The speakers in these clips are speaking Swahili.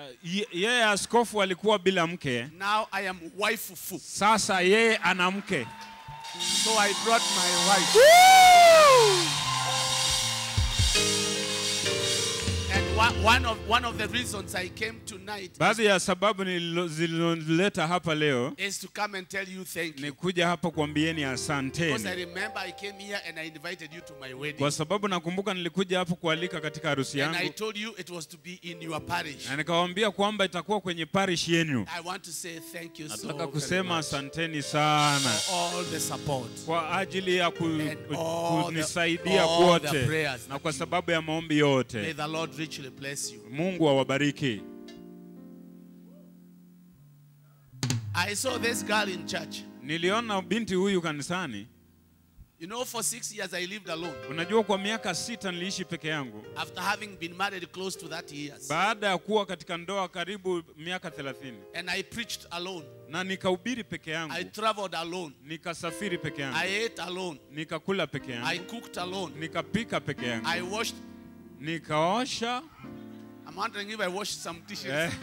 ye- yeye askofu alikuwa bila mke, Now I am wifeful. sasa yeye ana mke. So I brought my wife. And one, one of one of the reasons I came tonight Baadhi ya sababu nililo- zilizonileta hapa leo is to come and tell you thank ni you. kuja hapa kuambieni Because I asanteni, remember I came here and I invited you to my wedding. kwa sababu nakumbuka nilikuja hapa kualika katika harusi And I yangu told you it was to be in your parish. na nikawaambia kwamba itakuwa kwenye parish yenu. I want to say thank you so Nataka very kusema much asanteni sana for all the support. kwa ajili ya ku, And all the- kunisaidia all the kwote prayers na that kwa you- sababu ya maombi May yote. the Lord richly bless you. Mungu awabariki. I saw this girl in church. Niliona binti huyu kanisani. You know, for six years I lived alone. Unajua, kwa miaka sita niliishi peke yangu After having been married close to that years. baada ya kuwa katika ndoa karibu miaka 30 And I preached alone. na nikahubiri peke yangu, I traveled alone. nikasafiri peke yangu, I ate alone. nikakula peke I yangu, cooked alone. nikapika peke yangu, I washed. nikaosha I'm wondering if I washed some dishes. eh,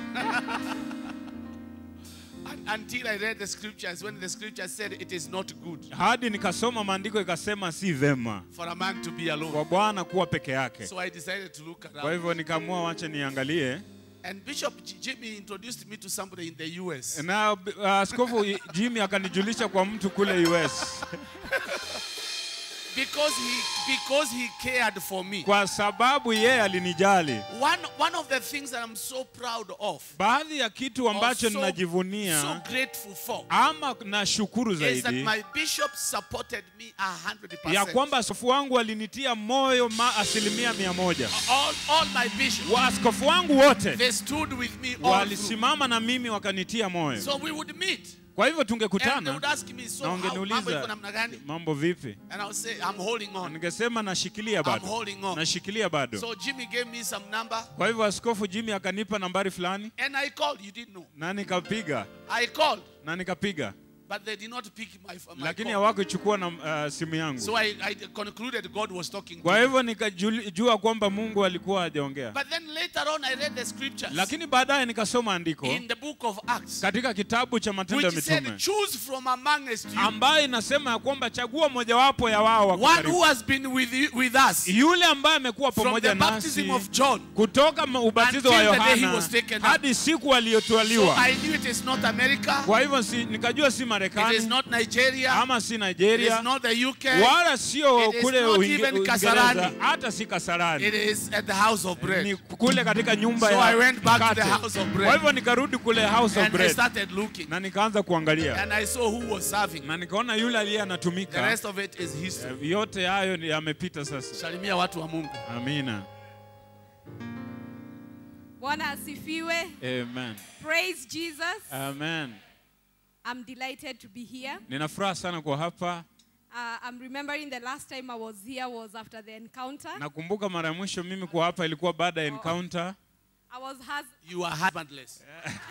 Un- Until I read the scriptures, when the scripture said it is not good hadi nikasoma maandiko ikasema si vema for a man to be alone. kwa Bwana kuwa peke yake. So I decided to look Kwa around. hivyo nikaamua wache niangalie, And Bishop J- Jimmy introduced me to somebody in the US. na uh, askofu Jimmy akanijulisha kwa mtu kule US Because he because he cared for me. kwa sababu yeye alinijali. One one of the things that I'm so proud of, Baadhi ya kitu or ambacho so, ninajivunia so grateful for, ama nashukuru is that zaidi my bishop supported me a hundred ya percent. kwamba askofu wangu alinitia moyo ma asilimia mia moja. All all my bishops, Waaskofu wangu wote they stood with me all through. walisimama na mimi wakanitia moyo. So we would meet, Kwa hivyo and they tungekutana would ask me, so na how, mambo iko ungeniuliza namna gani? mambo vipi, And I would say, I'm holding Na on. ningesema nashikilia I'm bado, holding on. nashikilia bado. So Jimmy gave me some number, Kwa hivyo askofu Jimmy akanipa nambari fulani and I called. You didn't know. na nikapiga I called, na nikapiga, but they did not pick my, my lakini call. hawakuchukua na uh, simu yangu. So I, I concluded God was talking to Kwa me. hivyo nikajua kwamba Mungu alikuwa hajaongea, But then later on, I read the scriptures lakini baadaye nikasoma andiko in the book of Acts, katika kitabu cha Matendo ya which said, Mitume Choose from amongst you ambayo inasema ya kwamba chagua mojawapo ya wao wako one karibu. who has been with, you, with us yule ambaye amekuwa from pamoja the baptism nasi of John. kutoka ma- ubatizo wa Until the day he Yohana was taken up. hadi siku So aliyotwaliwa. I knew it is not America, Kwa hivyo si, nikajua si it is Marekani not Nigeria, ama si it is Nigeria not the UK, wala sio It is kule not Uinge- even Uingereza Kasarani. hata si it Kasarani, is at the house of bread. ni kule katika nyumba So ya I went back to the mkate. house of bread. Kwa hivyo nikarudi kule house of And I bread started looking, na nikaanza kuangalia and I saw who was serving. na nikaona yule aliye The anatumika. rest of it is history. Yote hayo ni- yamepita sasa. Salimia watu wa Mungu. Amina, Bwana asifiwe. amen, Praise Jesus. amen. I'm delighted to be here. Nina furaha sana kwa hapa. Uh, I'm remembering the last time I was here was after the encounter. Nakumbuka mara ya mwisho mimi kwa hapa ilikuwa baada ya encounter. I was hus- You are husbandless.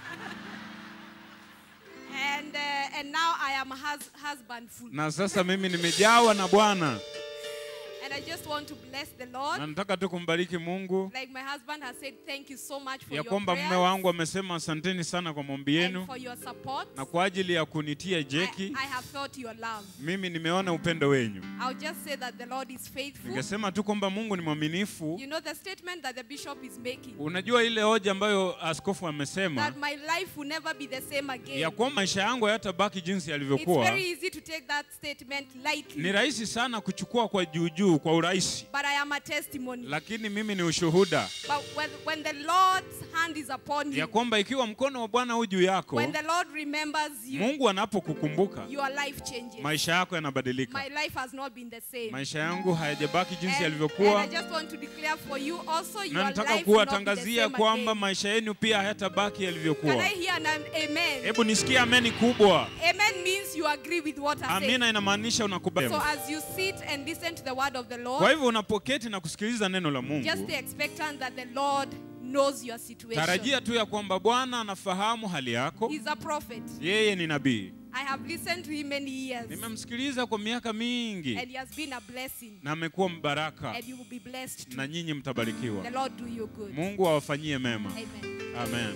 and uh, and now I am hus- husbandful. na sasa mimi nimejawa na Bwana And I just want to bless the Lord. na nataka tu kumbariki Mungu Like my husband has said, thank you so much for ya your kwamba prayers mume wangu amesema asanteni sana kwa maombi and yenu for your support. na kwa ajili ya kunitia I, jeki. I have felt your love. Mimi nimeona upendo wenyu. I'll just say that the Lord is faithful. Ningesema tu kwamba Mungu ni mwaminifu. You know the statement that the bishop is making Unajua ile hoja ambayo askofu amesema that my life will never be the same again. ya kwamba maisha yangu hayatabaki jinsi It's yalivyokuwa. very easy to take that statement lightly. Ni rahisi sana kuchukua kwa juu juu kwa urahisi, But I am a testimony. lakini mimi ni ushuhuda But when, when the Lord's hand is upon ya you, kwamba ikiwa mkono wa Bwana huu juu yako, when the Lord remembers you, Mungu anapokukumbuka, your life changes. maisha yako yanabadilika. My life has not been the same. Maisha yangu hayajabaki jinsi And, and yalivyokuwa, I just want to declare for you also your na nataka life will not be the kuwatangazia same kwamba again. maisha yenu pia hayatabaki Can yalivyokuwa. I hear an amen? Hebu nisikie ameni kubwa. Amen means you agree with what I say. Amina inamaanisha unakubali. So as you sit and listen to the word of the Kwa Lord, hivyo unapoketi na kusikiliza neno la just Mungu, be expectant that the Lord knows your situation. tarajia tu ya kwamba Bwana anafahamu hali yako. He's a prophet. Yeye ni nabii. I have listened to him many years. nimemsikiliza kwa miaka mingi And he has been a blessing. na amekuwa mbaraka And you will be blessed too. na nyinyi The mtabarikiwa Lord do you good. mungu awafanyie mema Amen. amen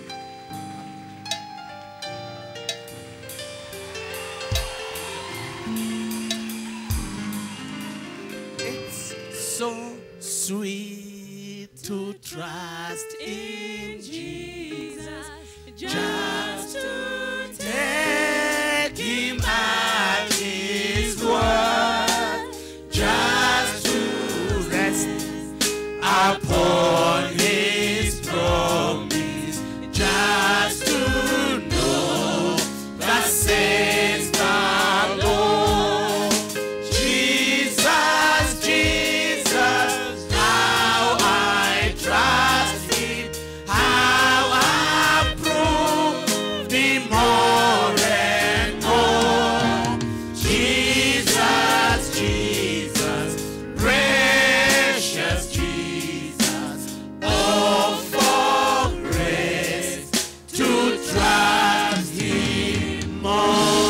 It's so sweet to trust in Jesus. Just to take him at his word. Just to rest upon his promise. Just to know that says the Lord. Jesus, Jesus, how I trust Him, how I prove Him more and more. Jesus, Jesus, precious Jesus, oh for grace to trust Him more.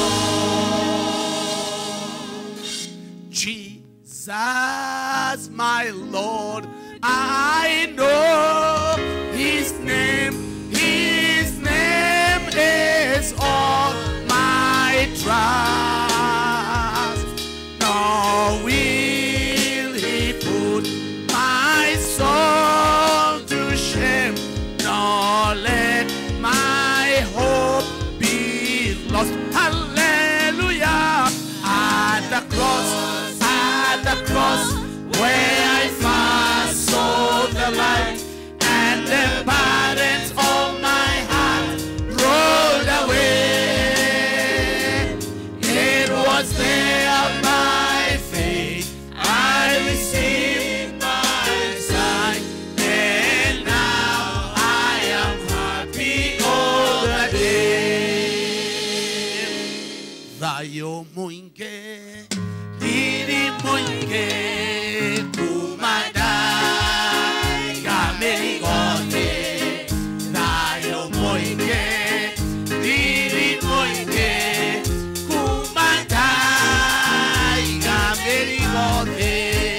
Jesus, my Lord, I know His name, His name is all my trust. Nor will He put my soul to shame, nor let my hope be lost. Hallelujah. At the cross, at the cross, where I first saw the light, and the burdens of my heart rolled away. It was there by faith I received my sight, and now I am happy all the day. Thayo mwingi, didi mwingi, kumadai kameligote. Thayo mwingi, didi mwingi, kumadai kameligote.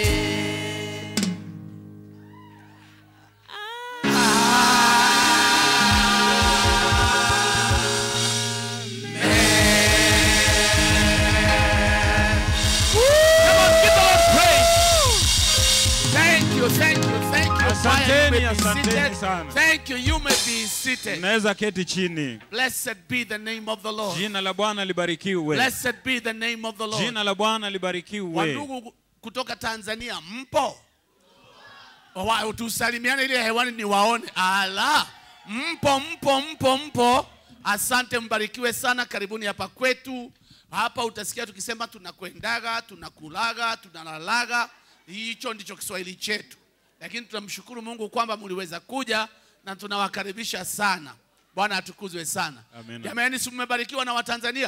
Come on, give the Lord praise. Thank you, thank you, thank you. Choir, you may Asanteni, be asanteni seated. sana. Thank you, you may be seated. mnaweza keti chini Blessed be the name of the Lord. jina la bwana libarikiwe Blessed be the name of the Lord. jina la bwana libarikiwe Wandugu kutoka Tanzania mpo? Wa- Tusalimiane ile hewani ni waone. Ala, mpo mpo mpo mpo. Asante, mbarikiwe sana. Karibuni hapa kwetu. Hapa utasikia tukisema tunakwendaga, tunakulaga, tunalalaga. Hicho ndicho Kiswahili chetu, lakini tunamshukuru Mungu kwamba mliweza kuja na tunawakaribisha sana. Bwana atukuzwe sana. Amina. Jamani, si mmebarikiwa na Watanzania?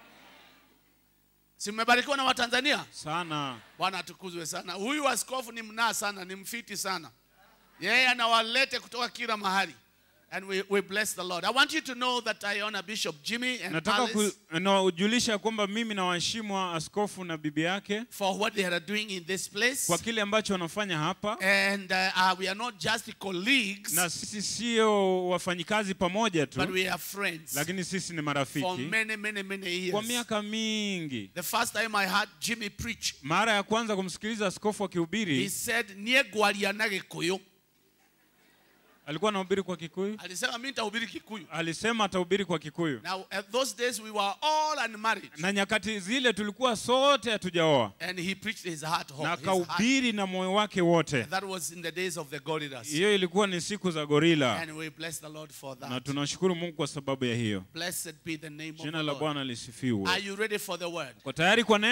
Si mmebarikiwa na Watanzania? sana Bwana atukuzwe sana. Huyu askofu ni mnaa sana, ni mfiti sana. Yeye anawalete kutoka kila mahali. And we, we bless the Lord. I want you to know that I honor Bishop Jimmy and nataka Alice ku- nawajulisha kwamba mimi nawaheshimu askofu na bibi yake for what they are doing in this place. kwa kile ambacho wanafanya hapa And uh, uh, we are not just colleagues, na sisi sio wafanyikazi pamoja but tu we are friends lakini sisi ni for marafiki many, many, many kwa years. miaka mingi The first time I heard Jimmy preach, mara ya kwanza kumsikiliza askofu he akihubiri said, niye gwaria na Gikuyu. alikuwa anahubiri kwa kikuyu Alisema mimi nitahubiri Kikuyu. alisema atahubiri kwa kikuyu Now, at those days we were all unmarried. na nyakati zile tulikuwa sote hatujaoa And he preached his heart whole. na his heart. akahubiri na moyo wake wote That was in the days of the gorillas. hiyo ilikuwa ni siku za gorila And we bless the Lord for na that. tunashukuru mungu kwa sababu ya hiyo Blessed be the name of jina the la Lord. bwana lisifiwe Are you ready for the word? kwa tayari kwa neno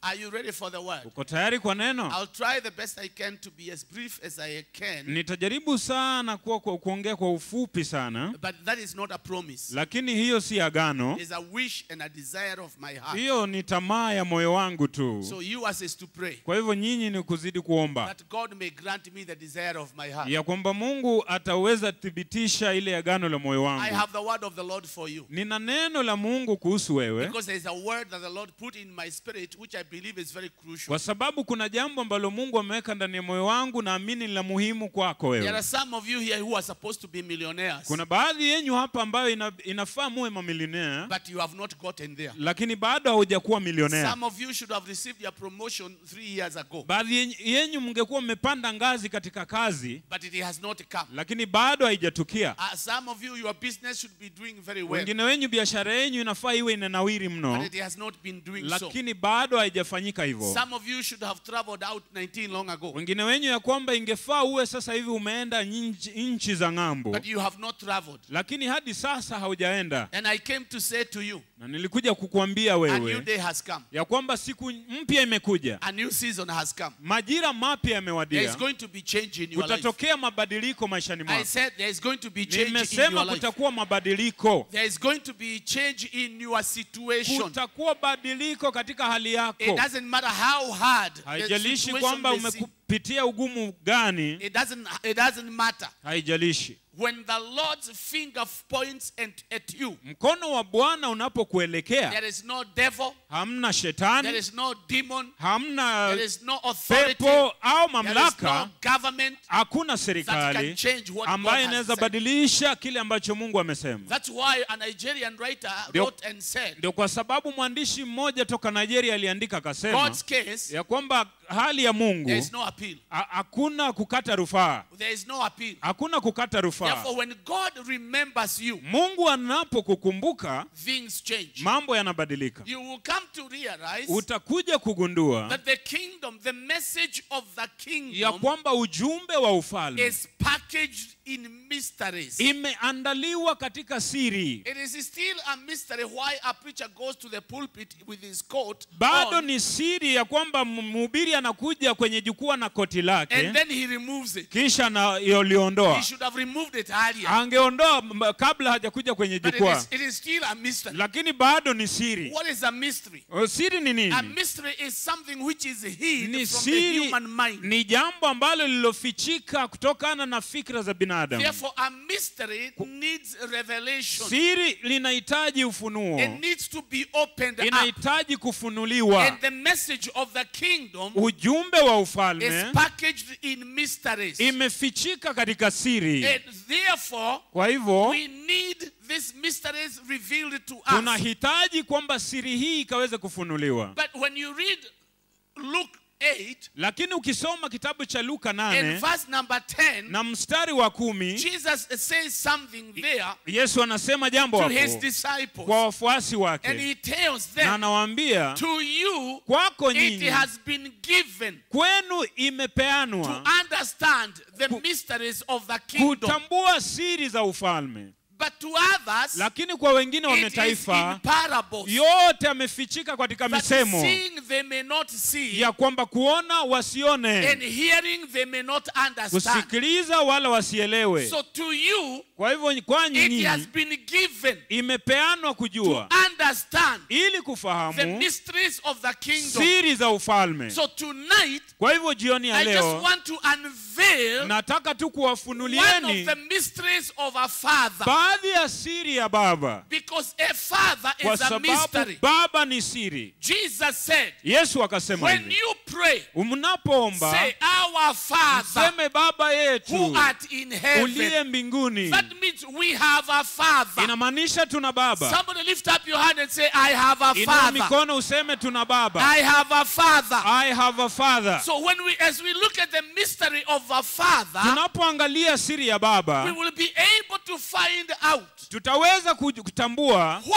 Are you ready for the word? uko tayari kwa neno I'll try the best I can to be as brief as I can, nitajaribu sana kuwa kwa, kuongea kwa ufupi sana but that is not a promise. lakini hiyo si agano It's a wish and a desire of my heart. hiyo ni tamaa ya moyo wangu tu So you as is to pray kwa hivyo nyinyi ni kuzidi kuomba that God may grant me the desire of my heart. ya kwamba mungu ataweza thibitisha ile agano la moyo I wangu have the word of the Lord for you. nina neno la mungu kuhusu wewe Because there is a word that the Lord put in my spirit, which I believe is very crucial. kwa sababu kuna jambo ambalo mungu ameweka ndani ya moyo wangu naamini ni la muhimu kwako There wewe are some of you here who are supposed to be millionaires, kuna baadhi yenyu hapa ambayo ina, inafaa muwe mamilionea but you have not gotten there. lakini bado haujakuwa milionea Some of you should have received your promotion three years ago, baadhi yenyu- yenyu mngekuwa mmepanda ngazi katika kazi but it has not come. lakini bado haijatukia Uh, some of you, your business should be doing very well, wengine wenyu biashara yenyu inafaa iwe inanawiri but mno it has not been doing so. lakini bado haijafanyika hivyo Some of you should have traveled out 19 long ago, wengine wenyu ya kwamba ingefaa uwe sasa hivi umeenda nchi, nchi za ng'ambo but you have not traveled. lakini hadi sasa haujaenda And I came to say to you, na nilikuja kukuambia a new wewe day has come, ya kwamba siku mpya imekuja a new season has come. majira mapya There is yamewadia going to be change in your life. kutatokea mabadiliko maishani I mwako said there is going to be change in nimesema your life. kutakuwa mabadiliko There is going to be change in your situation. kutakuwa badiliko katika hali It yako doesn't matter how hard the haijalishi situation kwamba may seem. umekupitia ugumu gani It doesn't, it doesn't matter. haijalishi When the Lord's finger points at, at you, mkono wa bwana unapokuelekea there is no devil, hamna there shetani is no demon, hamna there is no authority, pepo au there is no mamlaka government hakuna that can serikali change what God ambayo has inaweza said. badilisha kile ambacho mungu amesema That's why a Nigerian writer Ndio- wrote and said, ndio kwa sababu mwandishi mmoja toka nigeria aliandika akasema God's case, ya kwamba hali ya mungu there is no appeal. ha- hakuna kukata rufaa There is no appeal. hakuna kukata rufaa Therefore, when God remembers you, mungu anapokukumbuka things change. mambo yanabadilika You will come to realize utakuja kugundua that the kingdom, the message of the ya kingdom, kwamba ujumbe wa ufalme is packaged in mysteries. imeandaliwa katika siri It is still a mystery why a preacher goes to the pulpit with his coat bado on, ni siri ya kwamba mhubiri anakuja kwenye jukwaa na koti lake and then he removes it. kisha na He yoliondoa should have removed it earlier. angeondoa m- kabla hajakuja kwenye But it jukwaa is, it is still a mystery. lakini bado ni siri What is a mystery? O, siri ni A nini mystery is something which is hid ni from the siri human mind. ni jambo ambalo lililofichika kutokana na fikra za binadamu Therefore, a mystery needs revelation. siri linahitaji ufunuo It needs to be opened up. inahitaji kufunuliwa And the message of the kingdom ujumbe wa is ufalme packaged in mysteries. imefichika katika siri And therefore, kwa hivyo we need these mysteries revealed to us. tunahitaji kwamba siri hii ikaweze kufunuliwa But when you read Luke 8 lakini ukisoma kitabu cha luka and 8 verse number 10, na mstari wa kumi Jesus says something there yesu anasema jambo to hapo his disciples. kwa wafuasi And wake he tells na them, anawaambia To you, kwako it nyinyi has been given kwenu to imepeanwa understand the mysteries of the kingdom. kutambua siri za ufalme But to others, lakini kwa wengine wa it is in mataifa parables. yote amefichika katika That misemo seeing they may not see, ya kwamba kuona and wasione hearing they may not understand. kusikiliza wala wasielewe So to you, kwa hivyo kwanyi it has nyinyi been given imepeanwa kujua understand ili the kufahamu mysteries of the kingdom. siri za ufalme So tonight, kwa hivyo jioni ya I just leo want to unveil nataka tu one of kuwafunulieni the mysteries of a father. baadhi ya siri ya baba Because a father kwa is a sababu mystery. baba ni siri Jesus said, yesu akasema when hivi you pray, mnapoomba say, Our Father seme baba who yetu art in heaven. uliye mbinguni That means we have a father. inamaanisha tuna baba Somebody lift up your hand and say, I have a inua father. mikono useme tuna baba I have a father. i have a father So when we, as we look at the mystery of a father, tunapoangalia siri ya we baba will be able to find out tutaweza kuj- kutambua what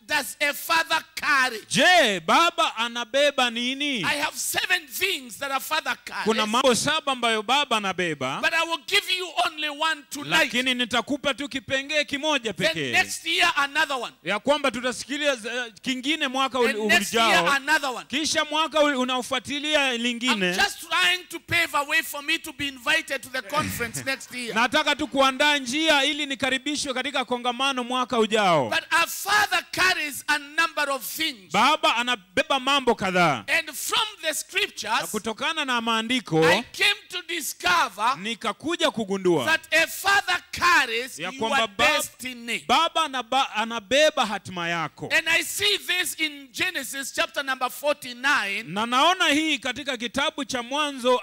does a father carry? je baba anabeba nini I have seven things that a father carries. kuna mambo saba ambayo baba anabeba But I will give you only one tonight. lakini nitakupa tu kipengee kimoja Then pekee next year, another one. ya kwamba tutasikilia eh, kingine mwaka And ul- next year, ujao another one. kisha mwaka ul- unaofuatilia I'm lingine just trying to pave a way for me to be invited to the conference next year. nataka tu kuandaa njia ili nikaribishwe katika kongamano mwaka ujao But a father carries a number of things. baba anabeba mambo kadhaa And from the na scriptures, kutokana na maandiko I came to discover nikakuja kugundua that a father carries Ya your kwamba bab- destiny. baba anaba, anabeba hatima yako And I see this in Genesis chapter number 49 na naona hii katika kitabu cha mwanzo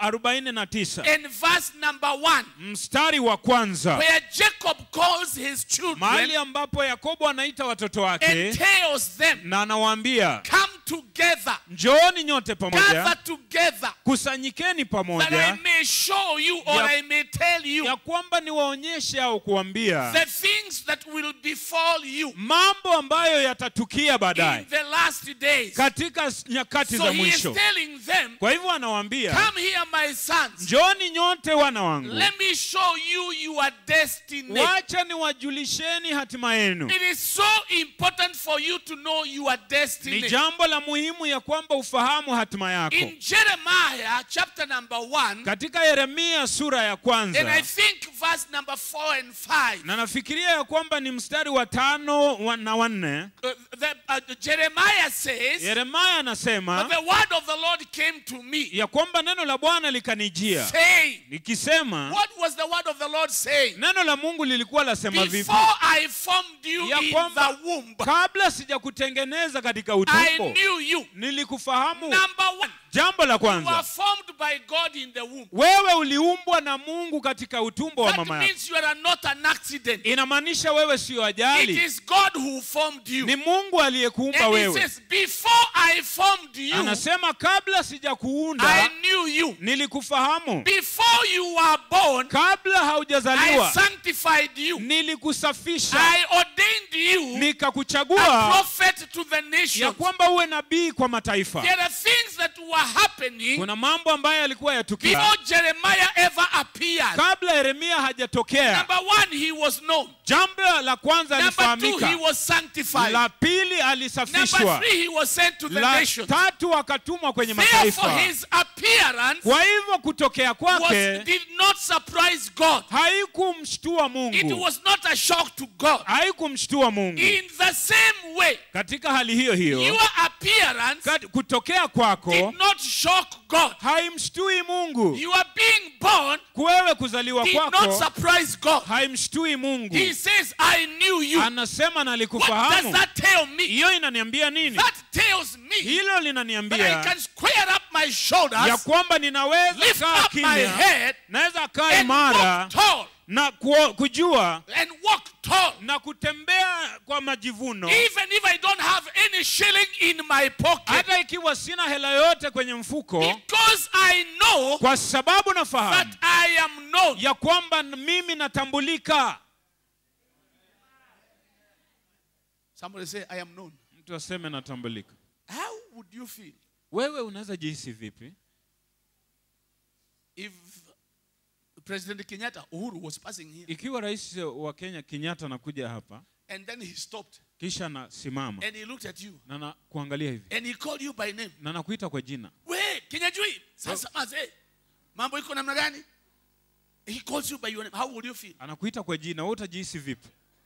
49 and verse number 1, mstari wa kwanza where Jacob calls his children mahali ambapo yakobo anaita watoto and wake tells them, na anawaambia Come together, njooni nyote gather pamoja together, kusanyikeni that I pamoja may show you or Ya- I may tell you ya kwamba niwaonyeshe au kuambia the things that will befall you mambo ambayo yatatukia in baadaye the last days. katika s- nyakati So za he is mwisho telling them, kwa hivyo anawaambia Come here, my sons. njooni nyote wana wangu Let me show you your destiny. wacha niwajulisheni hatima yenu It is so important for you to know your ni destiny. jambo la muhimu ya kwamba ufahamu hatima yako In Jeremiah chapter number 1, katika yeremia sura ya and I kwanza think verse number 4 and 5, na nafikiria ya kwamba ni mstari wa tano wa- na wanne uh, the, uh, Jeremiah says, yeremia But anasema the word of the Lord came to me, ya kwamba neno la bwana likanijia saying, likisema What was the word of the Lord saying? neno la mungu lilikuwa lasema vipi Before I formed you Ya in kwamba- the womb, kabla sijakutengeneza katika I utumbo knew you. nilikufahamu Number one, jambo la you were kwanza formed by God in the womb. wewe uliumbwa na mungu katika utumbo wa That mama yako means you are not an accident. inamaanisha wewe siyo It ajali is God who formed you. ni mungu aliyekuumba And he wewe says, Before I formed you, anasema kabla I sijakuunda knew you. nilikufahamu Before you were born, kabla I haujazaliwa sanctified you. nilikusafisha I ordained you a nikakuchagua prophet to the ya nations. kwamba uwe nabii kwa mataifa There are things that were happening kuna mambo ambayo yalikuwa yatukia before Jeremiah ever appeared. kabla yeremia hajatokea Number one, he was known. jambo la kwanza Number two, he alifahamika was sanctified. la pili Number alisafishwa three, he was sent to the la nations. tatu akatumwa kwenye Therefore, mataifa his appearance kwa hivyo kutokea was, kwake did not surprise God. haikumshtua It mungu was not a shock to God. haikumshtua mungu In the same way, katika hali hiyo hiyo your appearance kat- kutokea kwako did not shock God. haimshtui mungu Your being born kuwewe kuzaliwa did not kwako surprise God. haimshtui mungu He says, I knew you. anasema What does nalikufahamu that tell me? hiyo inaniambia nini That tells me hilo that I linaniambia can square up my ya shoulders, kwamba ninaweza lift kaa up my kimya head, naweza kaa and imara walk tall. na kuo- kujua And walk tall. na kutembea kwa majivuno Even if I don't have any shilling in my pocket. hata ikiwa sina hela yote kwenye mfuko Because I know kwa sababu nafahamu that I am known. ya kwamba mimi natambulika Somebody say, I am known. mtu aseme natambulika How would you feel wewe unaweza jihisi vipi if President Kenyatta, Uhuru, was passing here ikiwa rais wa kenya kenyatta anakuja hapa and then he stopped kisha anasimama and he looked at you na na kuangalia hivi and he called you by name. na nakuita kwa jina We, Kenyajui, sasa mazee, mambo iko namna gani? He calls you by your name. How would you feel? anakuita kwa jina wewe utajihisi vipi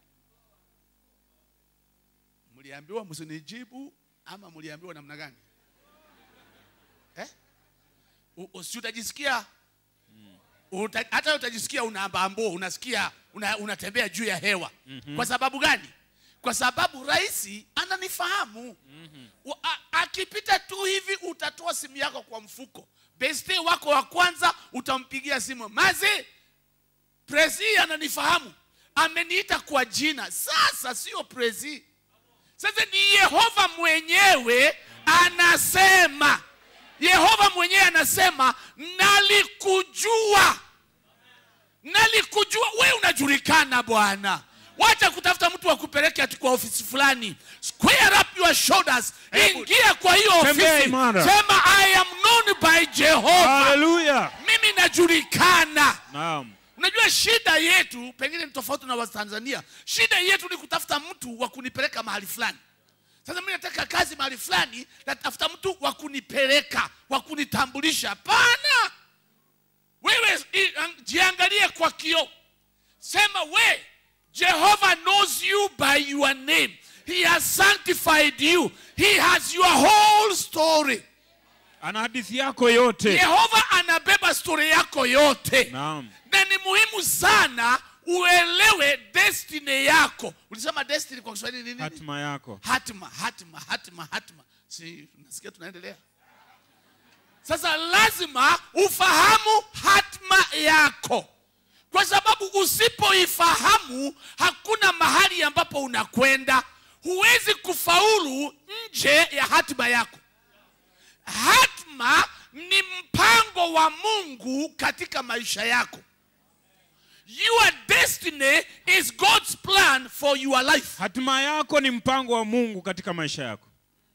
Mliambiwa msinijibu ama mliambiwa namna gani? Eh? U- u- Si utajisikia uta, hata utajisikia unaambambo, unasikia una, unatembea juu ya hewa. Kwa sababu gani? Kwa sababu rais ananifahamu. Wa- a- Akipita tu hivi utatoa simu yako kwa mfuko. Beste wako wa kwanza utampigia simu. Maze, Prezi ananifahamu. Ameniita kwa jina. Sasa sio Prezi. Sasa ni Yehova mwenyewe anasema, Yehova mwenyewe anasema, nalikujua, nalikujua. We unajulikana Bwana, wacha kutafuta mtu wa kupeleke ati kwa ofisi fulani square up your shoulders Hebu- ingia kwa hiyo Tembea ofisi imara. sema i am known by jehova haleluya mimi najulikana naam unajua shida yetu pengine ni tofauti na watanzania shida yetu ni kutafuta mtu wa kunipeleka mahali fulani sasa mi nataka kazi mahali fulani natafuta mtu wa kunipeleka wa kunitambulisha hapana wewe i- ang- jiangalie kwa kio sema we jehovah knows you by your name he has sanctified you he has your whole story ana hadithi yako yote yehova anabeba stori yako yote naam na ni muhimu sana uelewe destiny yako ulisema destiny kwa kiswahili ni nini hatima yako hatima hatima hatima hatima si nasikia tunaendelea sasa lazima ufahamu hatima yako kwa sababu usipoifahamu hakuna mahali ambapo unakwenda huwezi kufaulu nje ya hatima yako hatma ni mpango wa mungu katika maisha yako your destiny is god's plan for your life hatima yako ni mpango wa mungu katika maisha yako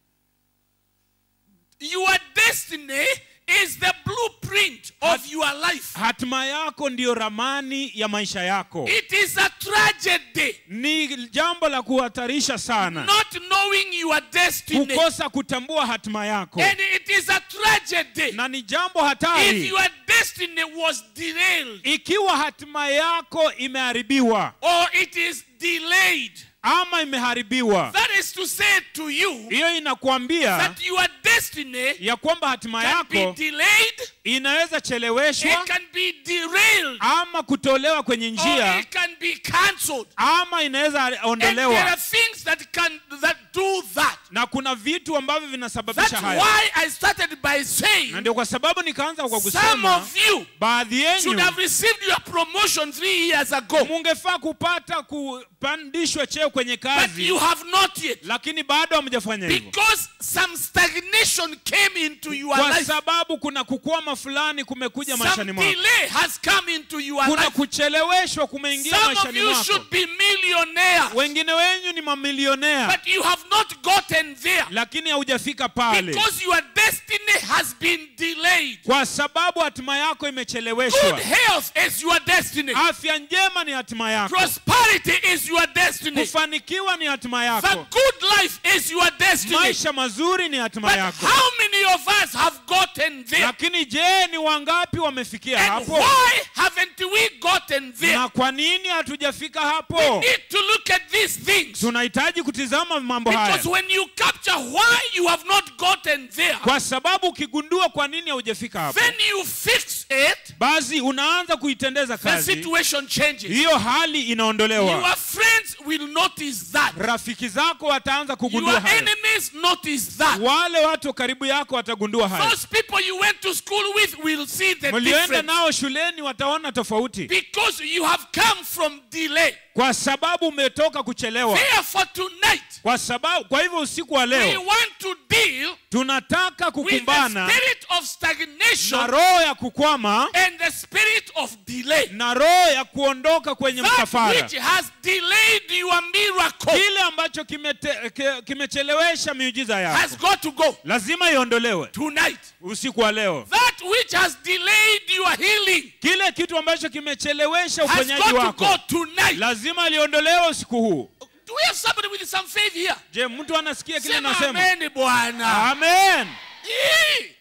your destiny is the blueprint of your life hatima yako ndiyo ramani ya maisha yako it is a tragedy ni jambo la kuhatarisha sana not knowing your destiny kukosa kutambua hatima yako and it is a tragedy na ni jambo if hatari your destiny was derailed ikiwa hatima yako imeharibiwa or it is delayed ama imeharibiwa that is to say to you hiyo inakuambia that your destiny ya kwamba hatima can be yako delayed inaweza cheleweshwa it can be derailed ama kutolewa kwenye or njia it can be cancelled ama inaweza and there are ondolewa things that can that do that na kuna vitu ambavyo vinasababisha That's haya why I started by saying na ndio kwa sababu nikaanza kwa some kusema of you baadhi should yenyu have received your promotion three years ago, mungefaa kupata kupandishwa cheo kwenye but kazi you have not yet lakini bado hamjafanya hivyo because some stagnation came into your kwa life. sababu kuna kukwama fulani kumekuja Some maishani mwako delay has come into your kuna life. kucheleweshwa kumeingia Some of maishani you mwako should be millionaires, wengine wenyu ni mamilionea but you have not gotten there lakini haujafika pale because your destiny has been delayed. kwa sababu hatima yako Good imecheleweshwa health is your destiny. afya njema ni hatima yako Prosperity is your destiny. kufanikiwa ni hatima The yako good life is your destiny. maisha mazuri ni hatima But yako how many of us have gotten there? lakini je ni wangapi wamefikia And hapo why haven't we gotten there? na kwa nini hatujafika We hapo need to look at these things. tunahitaji kutizama mambo haya Because when you capture why you have not gotten there, kwa sababu ukigundua kwa nini haujafika hapo then you fix it, basi unaanza kuitendeza the kazi situation changes. hiyo hali inaondolewa Your friends will notice that. rafiki zako wataanza kugundua Your hayo enemies notice that. wale watu karibu yako watagundua hayo Those people you went to school with will see the mlioenda difference. nao shuleni wataona tofauti Because you have come from delay. kwa sababu umetoka kuchelewa Therefore, tonight, kwa sababu kwa hivyo usiku wa we leo want to deal tunataka with the kukumbana spirit of na stagnation roho ya kukwama and the spirit of delay. na roho ya kuondoka kwenye That msafara which has delayed your miracle kile ambacho kimete- ki- kimechelewesha miujiza has yako got to go lazima iondolewe tonight. usiku wa leo That which has delayed your healing kile kitu ambacho kimechelewesha has uponyaji got to wako go tonight. lazima liondolewe usiku huu Do we have somebody with some faith here? je mtu anasikia kile Sema nasema amen, Bwana. amen Hii.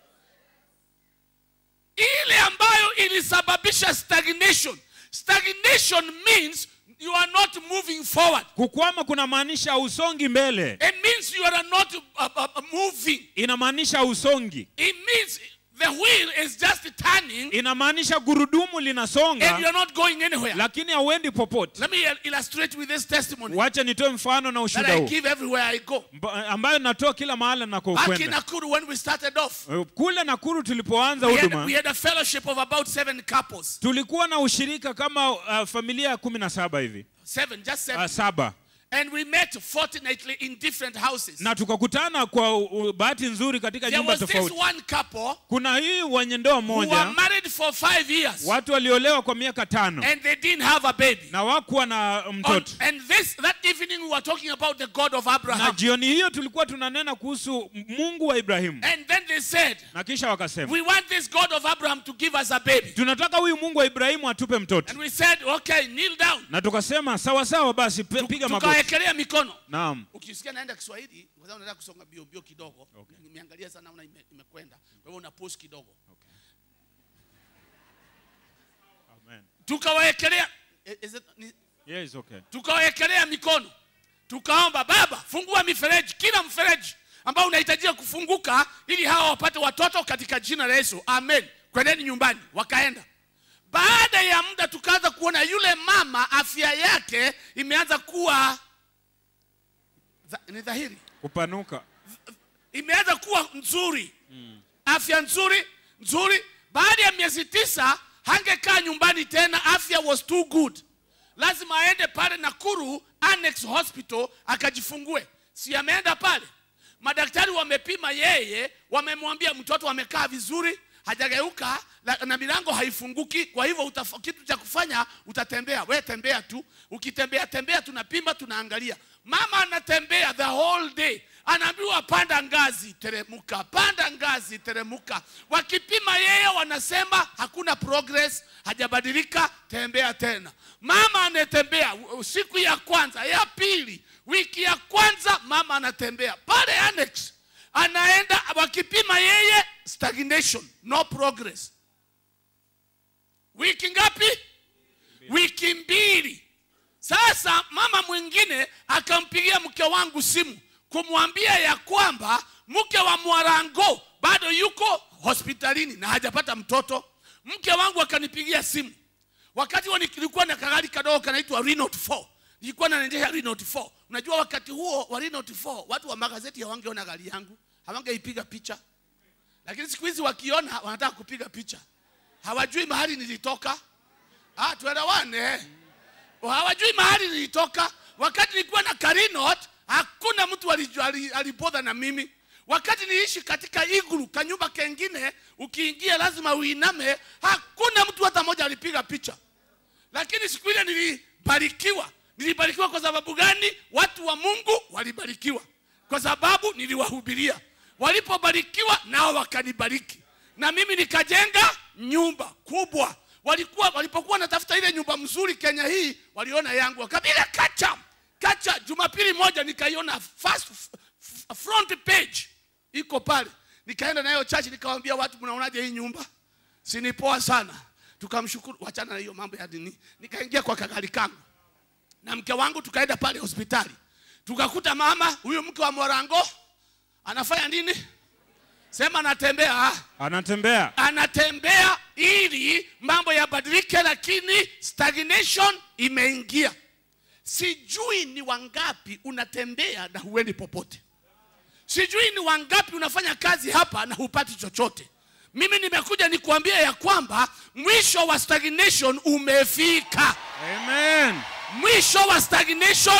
ile ambayo ilisababisha stagnation stagnation means you are not moving forward kukwama kunamaanisha usongi mbele it means you are not uh, uh, uh, moving inamaanisha usongi it means the wheel is just turning inamaanisha gurudumu and you linasonga are not going anywhere lakini hauendi popote let me il- illustrate with this testimony wacha nitoe mfano na that ushuhuda i huu give everywhere i go Mba- ambayo natoa kila mahali back in nakokwenda nakuru when we started off kule nakuru tulipoanza we had, huduma we had a fellowship of about seven couples tulikuwa na ushirika kama uh, familia ya kumi na saba hivi seven just seven uh, saba And we met fortnightly in different houses. na tukakutana kwa u- u- bahati nzuri katika There nyumba was this tofauti one couple kuna hii wenye ndoa who were moja married for five years watu waliolewa kwa miaka tano and they didn't have a baby. na wakuwa na On- mtoto and this that evening we were talking about the God of na Abraham. jioni hiyo tulikuwa tunanena kuhusu mungu wa ibrahimu And then they said, na kisha wakasema We want this God of Abraham to give us a baby. tunataka huyu mungu wa ibrahimu atupe mtoto And we said, Okay, kneel down. na tukasema sawa sawa basi pe- Tu- piga magoti Tukawekelea mikono. naam Ukisikia naenda Kiswahili, kwa sababu nataka kusonga bio bio kidogo. Nimeangalia sana naona ime- imekwenda. Kwa hivyo una pause kidogo. Amen. Tukawawekelea eh, is it- ni- Yes, okay. tukawawekelea mikono tukaomba baba fungua mifereji kila mfereji ambao unahitajika kufunguka ili hawa wapate watoto katika jina la yesu amen kwendeni nyumbani wakaenda baada ya muda tukaanza kuona yule mama afya yake imeanza kuwa dha- ni dhahiri kupanuka imeanza kuwa nzuri afya nzuri nzuri baada ya miezi tisa hangekaa nyumbani tena afya was too good lazima aende pale nakuru annex hospital akajifungue si ameenda pale madaktari wamepima yeye wamemwambia mtoto amekaa vizuri hajageuka la- na milango haifunguki kwa hivyo utaf- kitu cha kufanya utatembea we tembea tu ukitembea tembea tunapima tunaangalia mama anatembea the whole day anaambiwa panda ngazi teremuka panda ngazi teremuka wakipima yeye wanasema hakuna progress hajabadilika tembea tena mama anatembea u- siku ya kwanza ya pili wiki ya kwanza mama anatembea pale annex anaenda wakipima yeye stagnation no progress wiki ngapi wiki mbili sasa mama mwingine akampigia mke wangu simu kumwambia ya kwamba mke wa mwarango bado yuko hospitalini na hajapata mtoto mke wangu akanipigia simu wakati huo nilikuwa na kagari kadogo kanaitwa Renault 4 nilikuwa naendesha Renault 4 unajua wakati huo wa Renault 4 watu wa magazeti hawangeona gari yangu hawangeipiga picha lakini siku hizi wakiona wanataka kupiga picha hawajui mahali nilitoka ah tuelewane hawajui mahali nilitoka wakati nilikuwa na karinot hakuna mtu alijua- ali- alibodha na mimi wakati niliishi katika iglu kanyumba kengine ukiingia lazima uiname hakuna mtu hata mmoja alipiga picha lakini siku ile nilibarikiwa nilibarikiwa kwa sababu gani watu wa mungu walibarikiwa kwa sababu niliwahubiria walipobarikiwa nao wakanibariki na mimi nikajenga nyumba kubwa walikuwa walipokuwa natafuta ile nyumba mzuri kenya hii waliona yangu wakabila kacha kacha jumapili moja nikaiona first f- f- front page iko pale nikaenda nayo chachi nikawambia watu mnaonaje hii nyumba sini poa sana tukamshukuru wachana na hiyo mambo ya dini nikaingia kwa kagari kangu na mke wangu tukaenda pale hospitali tukakuta mama huyu mke wa morango anafanya nini sema anatembea ah anatembea anatembea ili mambo yabadilike lakini stagnation imeingia sijui ni wangapi unatembea na huendi popote sijui ni wangapi unafanya kazi hapa na hupati chochote mimi nimekuja nikuambia ya kwamba mwisho wa stagnation umefika amen mwisho wa stagnation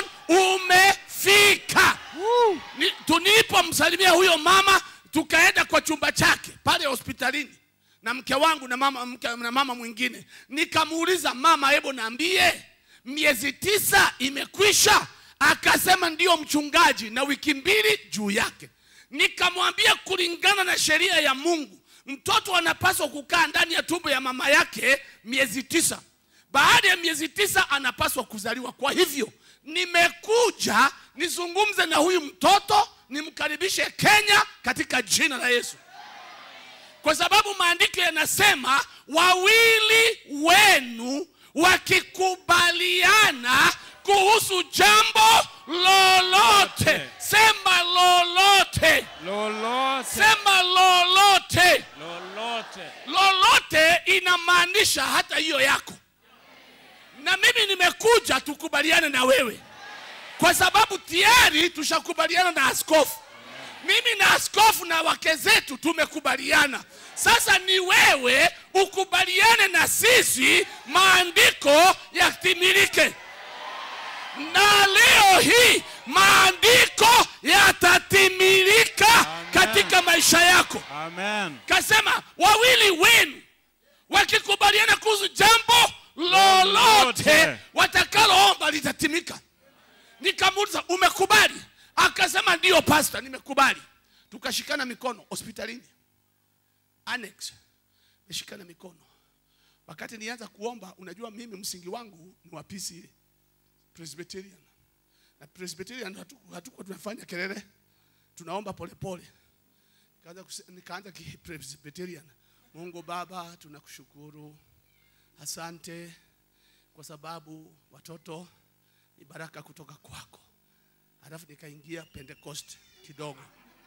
umefika Ni- tulipomsalimia huyo mama tukaenda kwa chumba chake pale hospitalini na mke wangu na mama, mke, na mama mwingine nikamuuliza mama hebu naambie miezi tisa imekwisha akasema ndiyo mchungaji na wiki mbili juu yake nikamwambia kulingana na sheria ya mungu mtoto anapaswa kukaa ndani ya tumbo ya mama yake miezi tisa baada ya miezi tisa anapaswa kuzaliwa kwa hivyo nimekuja nizungumze na huyu mtoto nimkaribishe kenya katika jina la yesu kwa sababu maandiko yanasema wawili wenu wakikubaliana kuhusu jambo lolote sema lolote lolote sema lolote lolote lolote inamaanisha hata hiyo yako na mimi nimekuja tukubaliane na wewe kwa sababu tayari tushakubaliana na askofu mimi na askofu na wake zetu tumekubaliana sasa ni wewe ukubaliane na sisi maandiko yatimilike na leo hii maandiko yatatimilika Amen. katika maisha yako Amen. kasema wawili wenu wakikubaliana kuhusu jambo lolote Lolote. watakaloomba litatimika nikamuuliza umekubali akasema ndiyo pasta nimekubali tukashikana mikono hospitalini annex nishikana mikono wakati nianza kuomba unajua mimi msingi wangu ni wa PCA Presbyterian na Presbyterian hatu- hatukuwa tunafanya kelele tunaomba polepole Nikaanza kuse- nikaanza Presbyterian. Mungu Baba, tunakushukuru, asante kwa sababu watoto ni baraka kutoka kwako. Halafu nikaingia Pentecost kidogo.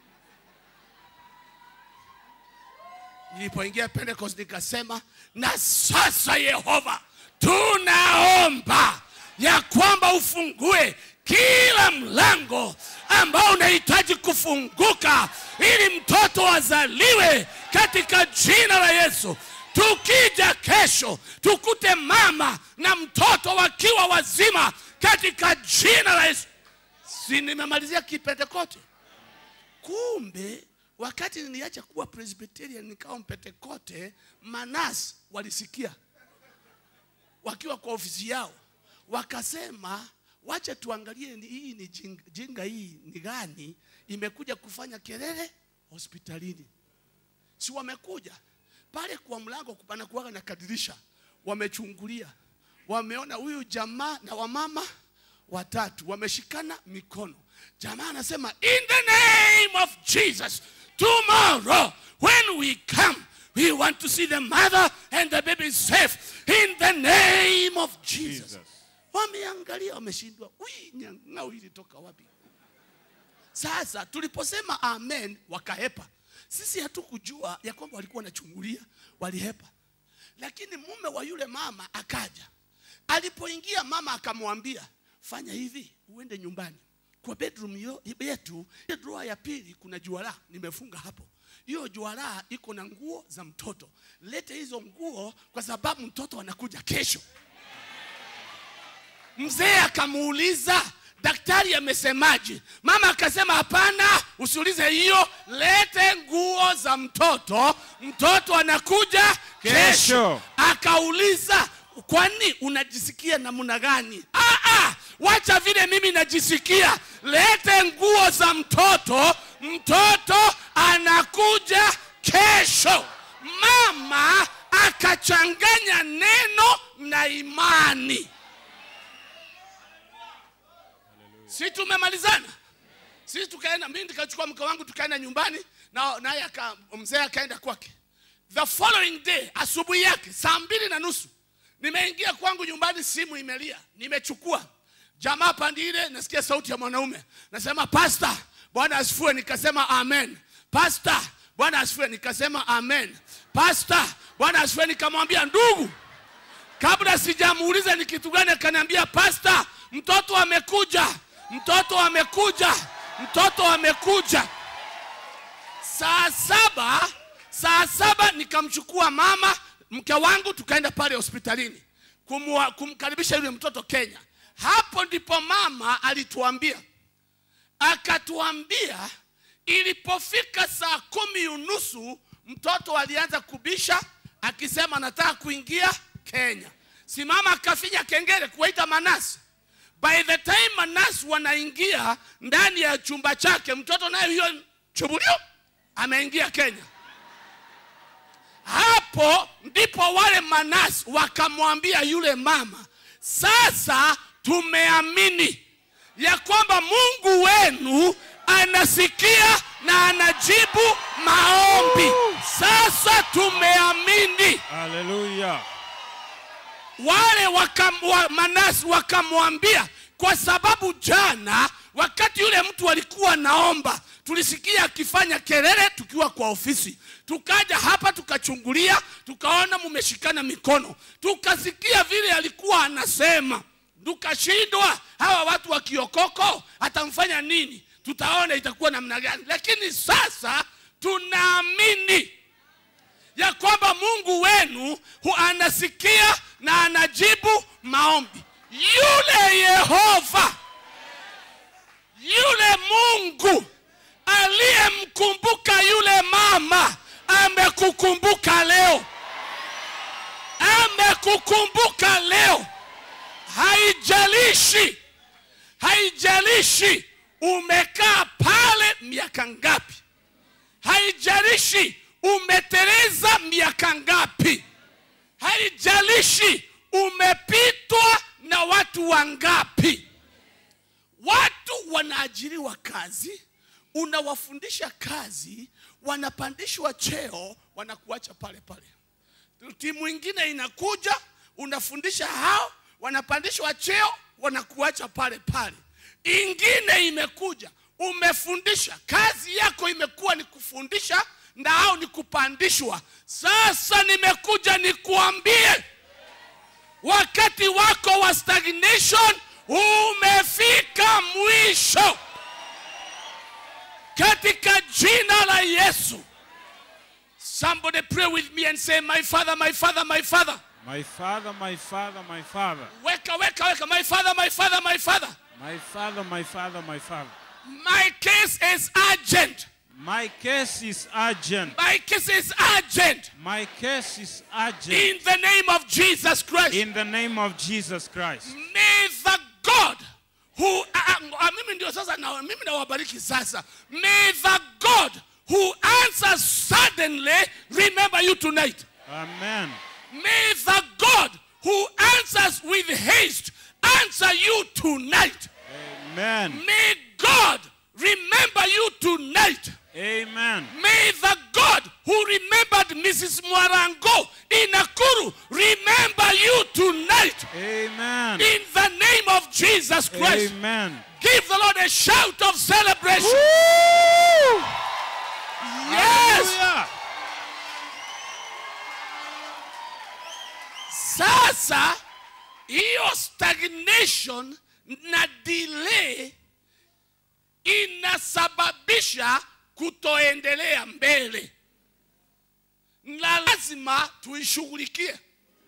Nilipoingia Pentecost nikasema, na sasa Yehova, tunaomba ya kwamba ufungue kila mlango ambao unahitaji kufunguka ili mtoto azaliwe katika jina la Yesu. Tukija kesho tukute mama na mtoto wakiwa wazima katika jina la Yesu. Si nimemalizia kipentekote? Kumbe wakati niliacha kuwa Presbyterian nikawa Mpentekote, Manas walisikia wakiwa kwa ofisi yao, wakasema wacha tuangalie ni- hii ni jinga, jinga hii ni gani imekuja kufanya kelele hospitalini. Si wamekuja pale kwa mlango panakuwaga na kadirisha, wamechungulia, wameona huyu jamaa na wamama watatu wameshikana mikono. Jamaa anasema in the name of Jesus, tomorrow when we come we want to see the mother and the baby safe in the name of Jesus. Jesus. Wameangalia, wameshindwa, ui nyang'au ilitoka wapi? Sasa tuliposema amen, wakahepa. Sisi hatukujua ya kwamba walikuwa wanachungulia, walihepa. Lakini mume wa yule mama akaja. Alipoingia mama akamwambia, fanya hivi, uende nyumbani kwa bedroom yo- yetu, ile drawer ya pili kuna juala nimefunga hapo. Hiyo juala iko na nguo za mtoto. Lete hizo nguo kwa sababu mtoto anakuja kesho. Mzee akamuuliza daktari amesemaje? Mama akasema hapana, usiulize hiyo, lete nguo za mtoto, mtoto anakuja kesho. Kesho. Akauliza, kwani unajisikia namna gani? Ah, ah, wacha vile mimi najisikia, lete nguo za mtoto, mtoto anakuja kesho. Mama akachanganya neno na imani. si tumemalizana sisi tukaenda mimi nikachukua mke wangu tukaenda nyumbani na naye aka mzee akaenda kwake the following day asubuhi yake saa mbili na nusu nimeingia kwangu nyumbani simu imelia nimechukua jamaa pandi ile nasikia sauti ya mwanaume nasema pasta bwana asifue nikasema amen pasta bwana asifue nikasema amen pasta bwana asifue nikamwambia ndugu kabla sijamuuliza ni kitu gani akaniambia pasta mtoto amekuja mtoto amekuja mtoto amekuja saa saba saa saba nikamchukua mama mke wangu tukaenda pale hospitalini kumwa, kumkaribisha yule mtoto kenya hapo ndipo mama alituambia akatuambia ilipofika saa kumi unusu mtoto alianza kubisha akisema anataka kuingia kenya simama akafinya kengele kuwaita manasi by the time manasi wanaingia ndani ya chumba chake mtoto naye hiyo chubulio ameingia kenya hapo ndipo wale manasi wakamwambia yule mama sasa tumeamini ya kwamba mungu wenu anasikia na anajibu maombi sasa tumeamini Hallelujah. wale wakam, wa, manasi wakamwambia kwa sababu jana wakati yule mtu alikuwa naomba tulisikia akifanya kelele tukiwa kwa ofisi tukaja hapa tukachungulia tukaona mumeshikana mikono tukasikia vile alikuwa anasema tukashindwa hawa watu wa kiokoko atamfanya nini tutaona itakuwa namna gani lakini sasa tunaamini ya kwamba mungu wenu hu anasikia na anajibu maombi yule yehova yule mungu aliyemkumbuka yule mama amekukumbuka leo amekukumbuka leo haijalishi haijalishi umekaa pale miaka ngapi haijalishi umeteleza miaka ngapi haijalishi umepitwa na watu wangapi watu wanaajiriwa kazi unawafundisha kazi wanapandishwa cheo wanakuacha pale pale timu ingine inakuja unafundisha hao wanapandishwa cheo wanakuacha pale pale ingine imekuja umefundisha kazi yako imekuwa ni kufundisha na hao ni kupandishwa sasa nimekuja nikuambie wakati wako wa stagnation umefika mwisho katika jina la yesu somebody pray with me and say my father my father my father My father, my father, my father. weka weka weka my father my father my father My father, my father, my father. my case is urgent My case is urgent. my case is urgent My case is urgent. in the name of jesus christ In the name of Jesus Christ. may the god who ah, ah, mimi ndio sasa na mimi nawabariki sasa may the god who answers suddenly remember you tonight Amen. may the god who answers with haste answer you tonight Amen. may god remember you tonight Amen. May the God who remembered Mrs. Mwarango in Nakuru remember you tonight Amen. in the name of Jesus Christ. Amen. Give the Lord a shout of celebration. Yes. Hallelujah. Sasa hiyo stagnation na delay inasababisha kutoendelea mbele, na lazima tuishughulikie.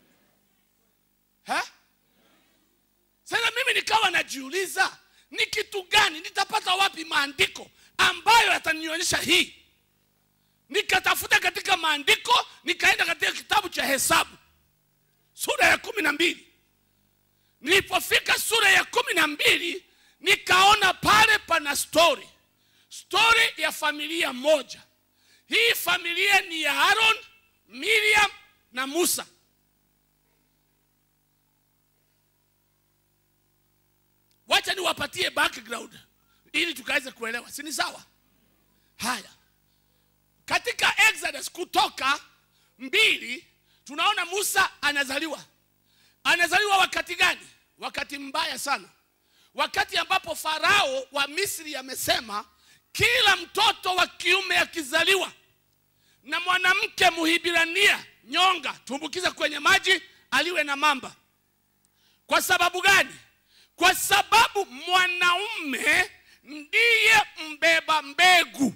Ha? Sasa mimi nikawa najiuliza ni kitu gani, nitapata wapi maandiko ambayo yatanionyesha hii? Nikatafuta katika maandiko, nikaenda katika kitabu cha Hesabu sura ya kumi na mbili. Nilipofika sura ya kumi na mbili nikaona pale pana stori, stori ya familia moja. Hii familia ni ya Aaron, Miriam na Musa. Wacha niwapatie background ili tukaweze kuelewa, si ni sawa? Haya, katika Exodus kutoka mbili tunaona Musa anazaliwa. Anazaliwa wakati gani? Wakati mbaya sana, wakati ambapo Farao wa Misri amesema kila mtoto wa kiume akizaliwa na mwanamke Muhibirania nyonga, tumbukiza kwenye maji, aliwe na mamba. Kwa sababu gani? Kwa sababu mwanaume ndiye mbeba mbegu,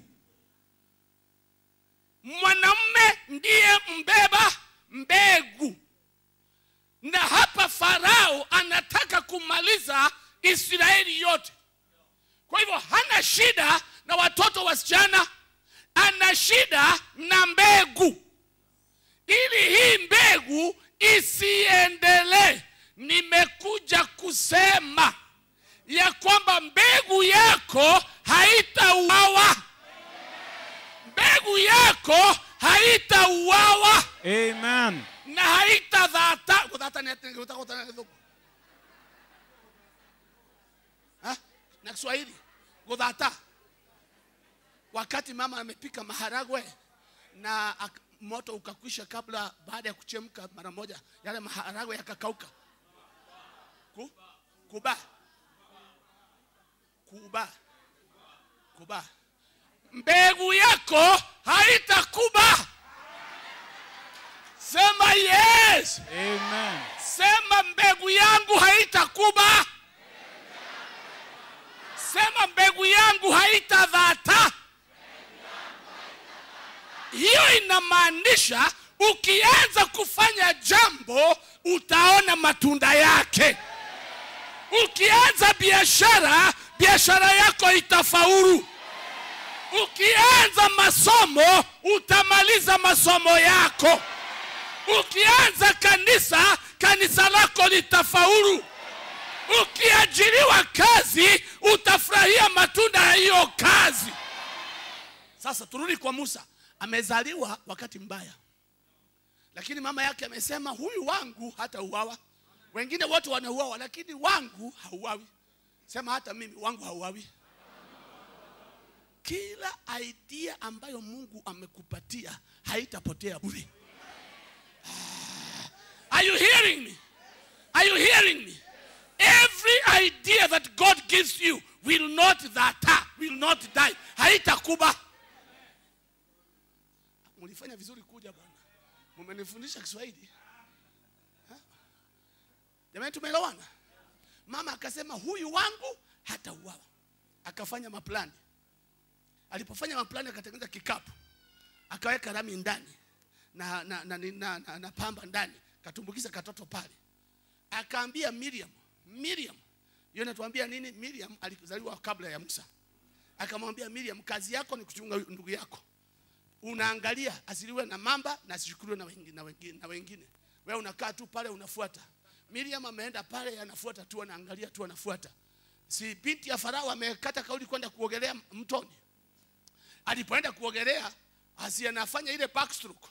mwanamume ndiye mbeba mbegu. Na hapa Farao anataka kumaliza Israeli yote. Kwa hivyo hana shida na watoto wasichana, ana shida na mbegu. Ili hii mbegu isiendelee, nimekuja kusema ya kwamba mbegu yako haitauawa, mbegu yako haitauawa Amen. na haitadhata kudhata ni ati- kudhata- kudhata ni dhuku. Ha? na Kiswahili kudhata, wakati mama amepika maharagwe na ak- moto ukakwisha kabla, baada ya kuchemka mara moja, yale maharagwe yakakauka. Ku, kuba kuba kuba, mbegu yako haitakuba. Sema yes. Amen. Sema mbegu yangu haitakuba. Sema mbegu yangu haitadhata. Hiyo inamaanisha ukianza kufanya jambo utaona matunda yake. ukianza biashara biashara yako itafaulu ukianza masomo utamaliza masomo yako ukianza kanisa kanisa lako litafaulu ukiajiriwa kazi utafurahia matunda ya hiyo kazi sasa turudi kwa musa amezaliwa wakati mbaya lakini mama yake amesema huyu wangu hata uwawa wengine wote wanauawa lakini wangu hauawi sema hata mimi wangu hauawi kila idea ambayo mungu amekupatia haitapotea bure are you hearing me are you hearing me every idea that god gives you will not that will not die haitakuba mulifanya vizuri kuja bwana mumenifundisha kiswahili Ha? jamani tumeelewana mama akasema huyu wangu hata uwawa akafanya maplani alipofanya maplani akatengeneza kikapu akaweka rami ndani na, na, na, na, na, na, na pamba ndani katumbukiza katoto pale akaambia miriam miriam hiyo natuambia nini miriam alizaliwa kabla ya musa akamwambia miriam kazi yako ni kuchunga huyu ndugu yako unaangalia asiliwe na mamba na asichukuliwe na wengine, na wengine, na wengine. wewe unakaa tu pale unafuata miriam ameenda pale anafuata tu anaangalia tu anafuata si binti ya farao amekata kauli kwenda kuogelea mtoni alipoenda kuogelea asi anafanya ile backstroke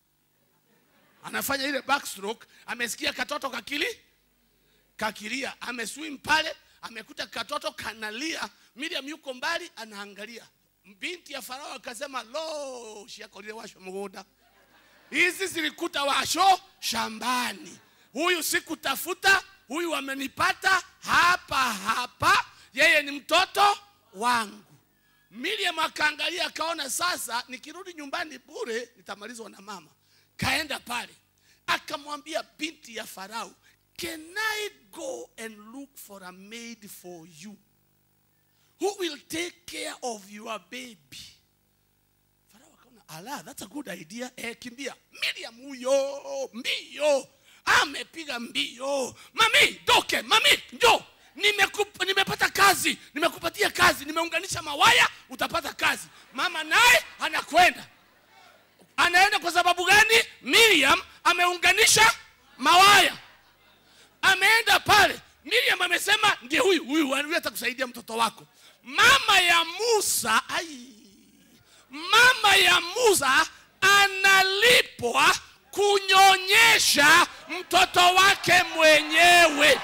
anafanya ile backstroke amesikia katoto kakili kakilia ameswim pale amekuta katoto kanalia miriam yuko mbali anaangalia binti ya farao akasema lo shiakolile washo mgunda hizi zilikuta washo shambani huyu sikutafuta huyu amenipata hapa hapa yeye ni mtoto wangu miriam akaangalia akaona sasa nikirudi nyumbani bure nitamalizwa na mama kaenda pale akamwambia binti ya farao can i go and look for a maid for you who will take care of your baby farao akaona ala that's a good idea eh, kimbia miriam huyo mbio amepiga mbio mami doke mami njo Nimekup, nimepata kazi nimekupatia kazi nimeunganisha mawaya utapata kazi mama naye anakwenda anaenda kwa sababu gani miriam ameunganisha mawaya ameenda pale miriam amesema ndiye huyu huyu huyu atakusaidia mtoto wako mama ya musa ai, mama ya musa analipwa kunyonyesha mtoto wake mwenyewe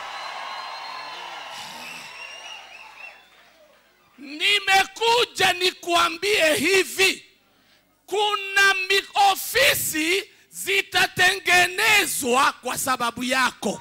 nimekuja nikuambie hivi kuna mi- ofisi zitatengenezwa kwa sababu yako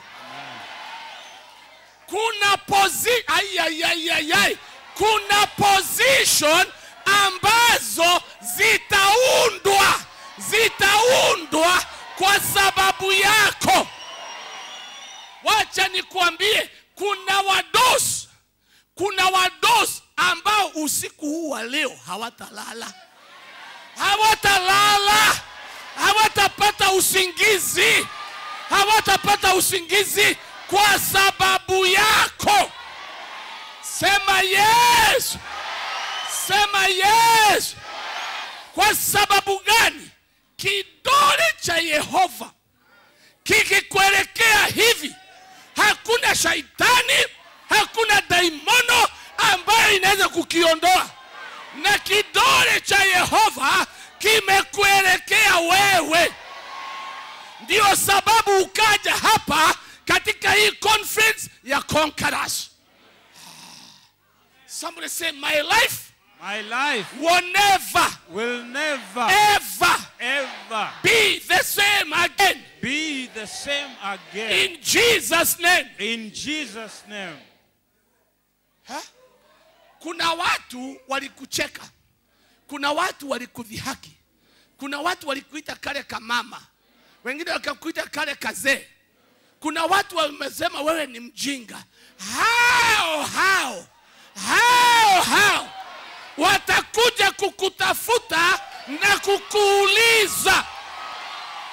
kuna posi ai, ai, ai, ai, ai. kuna position ambazo zitaundwa zitaundwa kwa sababu yako wacha nikuambie kuna wadosi kuna wadosi ambao usiku huu wa leo hawatalala hawatalala hawatapata usingizi hawatapata usingizi kwa sababu yako sema yes sema yes kwa sababu gani kidole cha yehova kikikuelekea hivi hakuna shaitani hakuna daimono ambayo inaweza kukiondoa na kidole cha yehova kimekuelekea wewe ndio sababu ukaja hapa katika hii conference ya conquerors somebody say my life My life will never will never ever ever be the same again be the same again. in jesus name In Jesus' name. Ha? kuna watu walikucheka kuna watu walikudhihaki kuna watu walikuita kale kamama wengine wakakuita kale kazee kuna watu wamesema wewe ni mjinga hao hao hao hao watakuja kukutafuta na kukuuliza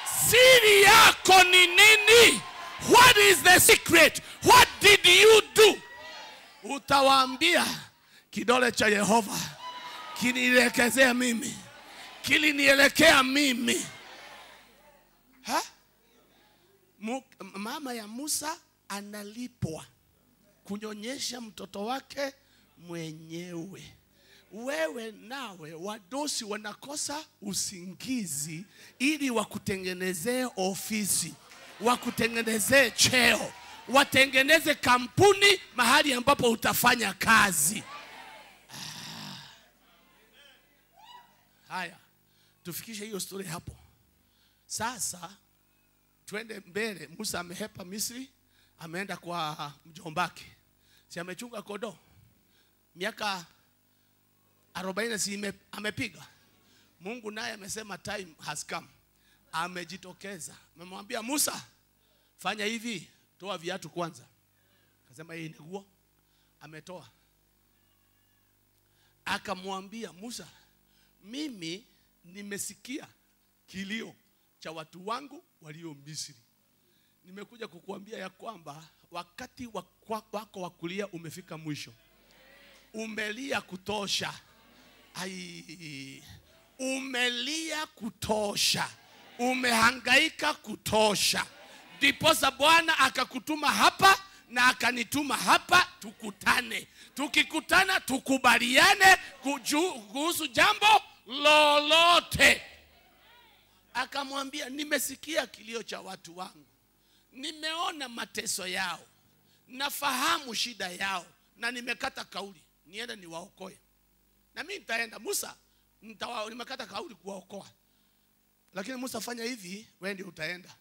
siri yako ni nini what is the secret what did you do utawaambia kidole cha Yehova kinielekezea mimi, kilinielekea mimi. Ha? Mu, mama ya Musa analipwa kunyonyesha mtoto wake mwenyewe. Wewe nawe wadosi wanakosa usingizi ili wakutengenezee ofisi, wakutengenezee cheo, watengeneze kampuni mahali ambapo utafanya kazi. Ah. Haya, tufikishe hiyo story hapo. Sasa twende mbele. Musa amehepa Misri, ameenda kwa mjombake, si amechunga kodoo miaka arobaini, si ime- amepiga. Mungu naye amesema time has come, amejitokeza, amemwambia Musa, fanya hivi, toa viatu kwanza. Akasema hii ni nguo, ametoa. Akamwambia Musa, mimi nimesikia kilio cha watu wangu walio Misri. Nimekuja kukuambia ya kwamba wakati wa- kwa- wako wa kulia umefika mwisho. Umelia kutosha. Ai, umelia kutosha, umehangaika kutosha, ndiposa Bwana akakutuma hapa na akanituma hapa tukutane. Tukikutana tukubaliane kuju- kuhusu jambo lolote. Akamwambia, nimesikia kilio cha watu wangu, nimeona mateso yao, nafahamu shida yao, na nimekata kauli niende niwaokoe na mimi nitaenda Musa nitawa, nimekata kauli kuwaokoa, lakini Musa fanya hivi, wewe ndio utaenda.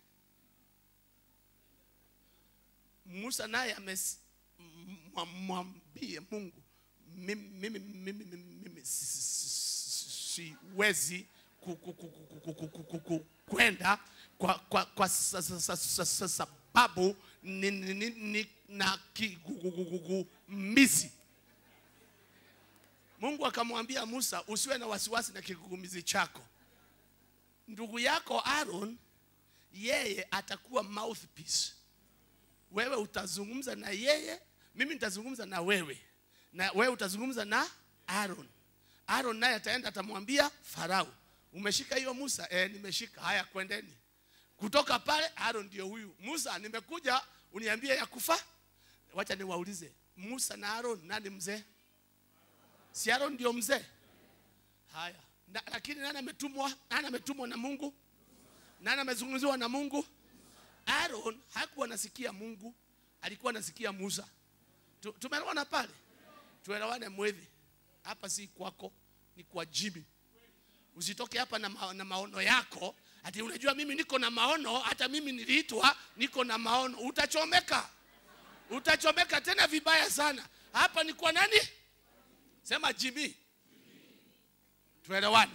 Musa naye amemwambie Mungu, mimi, mimi, mimi, mimi, mimi si- si- si- siwezi ku- ku- ku- ku- ku- ku- ku- ku- ku- kwenda kwa, kwa, kwa sa- sa- sa- sa- sa- sababu ni, ni, ni, ni na kigugumizi Mungu akamwambia Musa, usiwe na wasiwasi na kigugumizi chako. Ndugu yako Aaron, yeye atakuwa mouthpiece. Wewe utazungumza na yeye, mimi nitazungumza na wewe, na wewe utazungumza na Aaron. Aaron naye ataenda atamwambia Farao, umeshika hiyo Musa? Eh, nimeshika. Haya, kwendeni. Kutoka pale Aaron ndio huyu Musa, nimekuja uniambie ya kufa. Wacha niwaulize, Musa na Aaron nani mzee? Si Aaron ndio mzee? Haya. Na, lakini nani ametumwa? Nani ametumwa na Mungu? Nani amezungumziwa na Mungu? Aaron hakuwa anasikia Mungu, alikuwa anasikia Musa. Tu- Tumeelewana pale? Tuelewane mwevi. Hapa si kwako, ni kwa Jimmy. Usitoke hapa na, ma, na maono yako ati unajua mimi niko na maono, hata mimi niliitwa niko na maono. Utachomeka, utachomeka tena vibaya sana. Hapa ni kwa nani? Sema Jimmy. Tuelewane.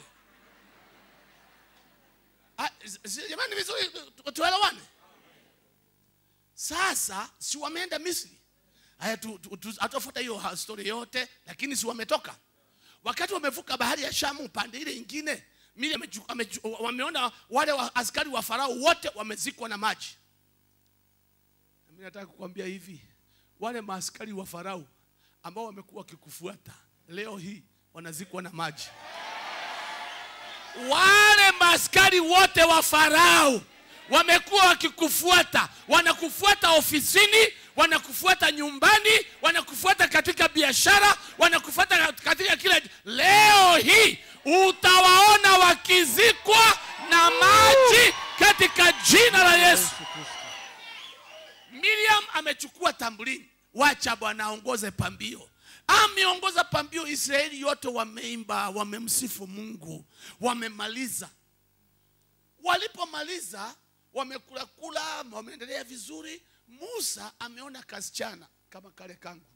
Ah, si- Jamani, vizuri tu- tuelewane. Sasa si wameenda Misri? Haya, tu- tu- tu- hatafuta hiyo ha- story yote, lakini si wametoka. Wakati wamevuka bahari ya Shamu pande ile ingine, Miriam amechu- amechu- wameona wale wa, askari wa Farao wote wamezikwa na maji. Na Mimi nataka kukwambia hivi, wale maaskari wa Farao ambao wamekuwa wakikufuata leo hii wanazikwa na maji. Wale maaskari wote wa Farao wamekuwa wakikufuata, wanakufuata ofisini, wanakufuata nyumbani, wanakufuata katika biashara, wanakufuata katika kila. Leo hii utawaona wakizikwa na maji katika jina la Yesu. Miriam amechukua tambulini, wacha Bwana aongoze pambio. Ameongoza pambio, Israeli yote wameimba, wamemsifu Mungu, wamemaliza. Walipomaliza wamekula kula, wameendelea vizuri. Musa ameona kasichana kama kale kangu,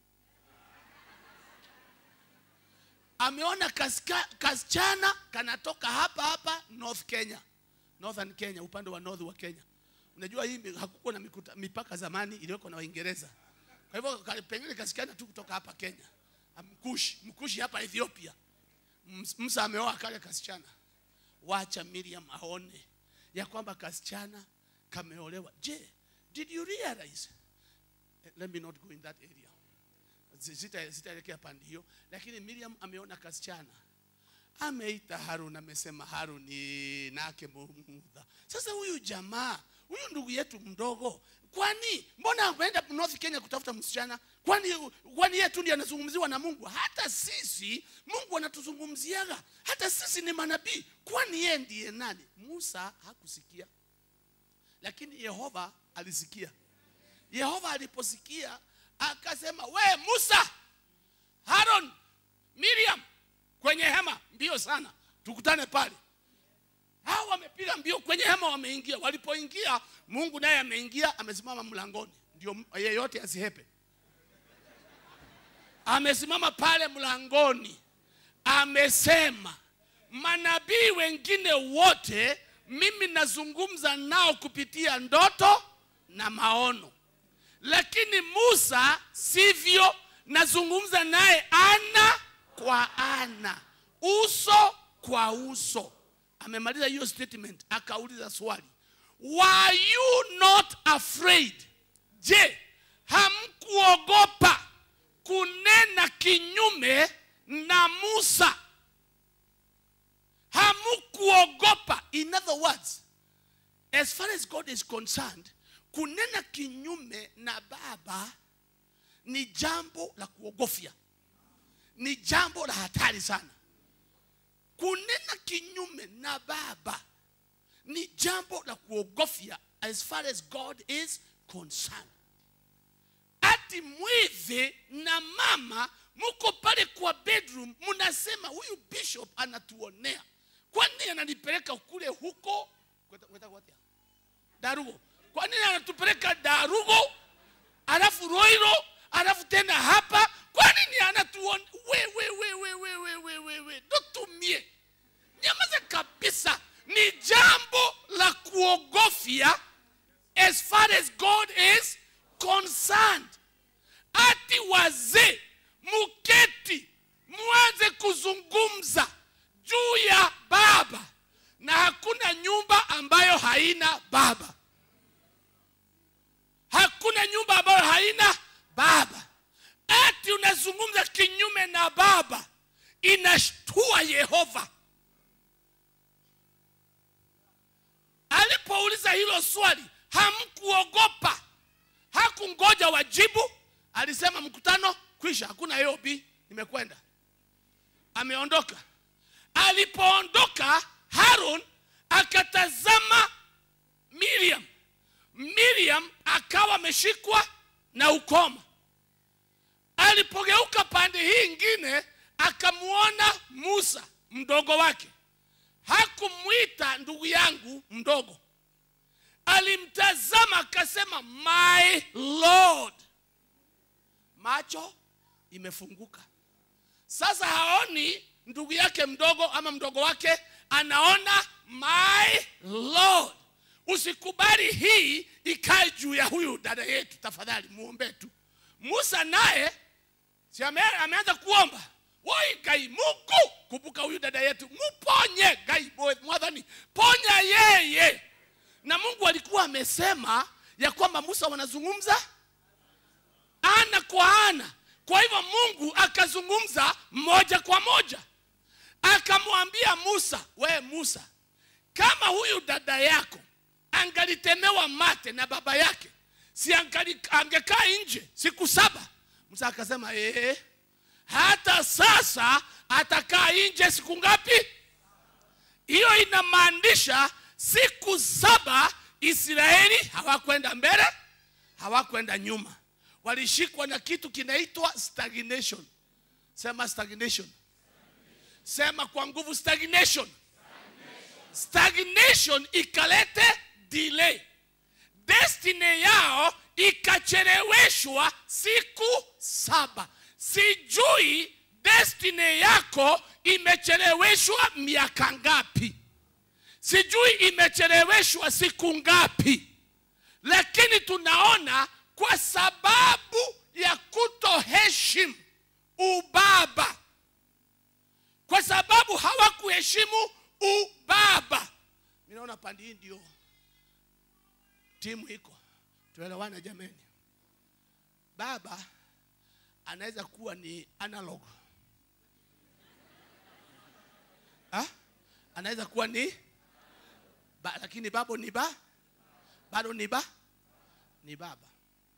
ameona kasika- kasichana kanatoka hapa hapa North Kenya, Northern Kenya, upande wa north wa Kenya. Unajua hii mi- hakukuwa na mikuta, mipaka zamani iliyoko na Waingereza. Kwa hivyo ka- pengine kasichana tu kutoka hapa Kenya, mkushi mkushi hapa Ethiopia. Ms- Musa ameoa kale kasichana. Wacha Miriam aone ya kwamba kasichana kameolewa. Je, did you realize? Eh, Let me not go in that area. si- sita- sitaelekea pande hiyo lakini miriam ameona kasichana ameita harun amesema haruni nake mudha sasa huyu jamaa huyu ndugu yetu mdogo kwani mbona ameenda north kenya kutafuta msichana kwani kwani yeye tu ndiye anazungumziwa na mungu hata sisi mungu anatuzungumziaga hata sisi ni manabii kwani yeye ndiye nani musa hakusikia lakini yehova alisikia yehova aliposikia akasema we musa haron miriam kwenye hema mbio sana tukutane pale hao wamepiga mbio kwenye hema wameingia walipoingia mungu naye ameingia amesimama mlangoni ndio yeyote asihepe amesimama pale mlangoni amesema manabii wengine wote mimi nazungumza nao kupitia ndoto na maono lakini musa sivyo nazungumza naye ana kwa ana uso kwa uso amemaliza hiyo statement akauliza swali were you not afraid je hamkuogopa kunena kinyume na musa hamkuogopa in other words as far as god is concerned kunena kinyume na baba ni jambo la kuogofya ni jambo la hatari sana kunena kinyume na baba ni jambo la kuogofya as far as god is concerned ati mwivi na mama muko pale kwa bedroom mnasema huyu bishop anatuonea kwani ananipeleka kule huko kweta, kweta, kweta. darugo kwa nini anatupeleka darugo alafu roiro alafu tena hapa kwa nini anatuon we, we, we, we, we, we, we, we, we. tutumie nyamaza kabisa ni jambo la kuogofya as far as god is concerned ati wazee muketi mwanze kuzungumza juu ya baba na hakuna nyumba ambayo haina baba hakuna nyumba ambayo haina baba ati unazungumza kinyume na baba inashtua yehova alipouliza hilo swali hamkuogopa hakungoja wajibu alisema mkutano kwisha hakuna aob nimekwenda ameondoka alipoondoka haron akatazama miriam miriam akawa ameshikwa na ukoma alipogeuka pande hii ingine akamwona musa mdogo wake hakumwita ndugu yangu mdogo alimtazama akasema my lord macho imefunguka sasa haoni ndugu yake mdogo ama mdogo wake anaona my lord usikubali hii ikae juu ya huyu dada yetu tafadhali muombe tu musa naye si ame, ameanza kuomba woi gai mungu kumbuka huyu dada yetu muponye gai mwadhani ponya yeye na mungu alikuwa amesema ya kwamba musa wanazungumza ana kwa ana kwa hivyo mungu akazungumza moja kwa moja akamwambia musa we musa kama huyu dada yako angalitemewa mate na baba yake si angali, angekaa nje siku saba musa akasema ee, hata sasa atakaa nje siku ngapi hiyo inamaanisha siku saba israeli hawakwenda mbele hawakwenda nyuma walishikwa na kitu kinaitwa stagnation sema stagnation sema kwa nguvu stagnation stagnation ikalete delay destiny yao ikacheleweshwa siku saba sijui destiny yako imecheleweshwa miaka ngapi sijui imecheleweshwa siku ngapi lakini tunaona kwa sababu ya kutoheshimu ubaba kwa sababu hawakuheshimu ubaba ninaona pandi hii ndio timu iko tuelewane jameni baba anaweza kuwa ni analog ha? anaweza kuwa ni ba, lakini babo ni ba bado ni ba ni baba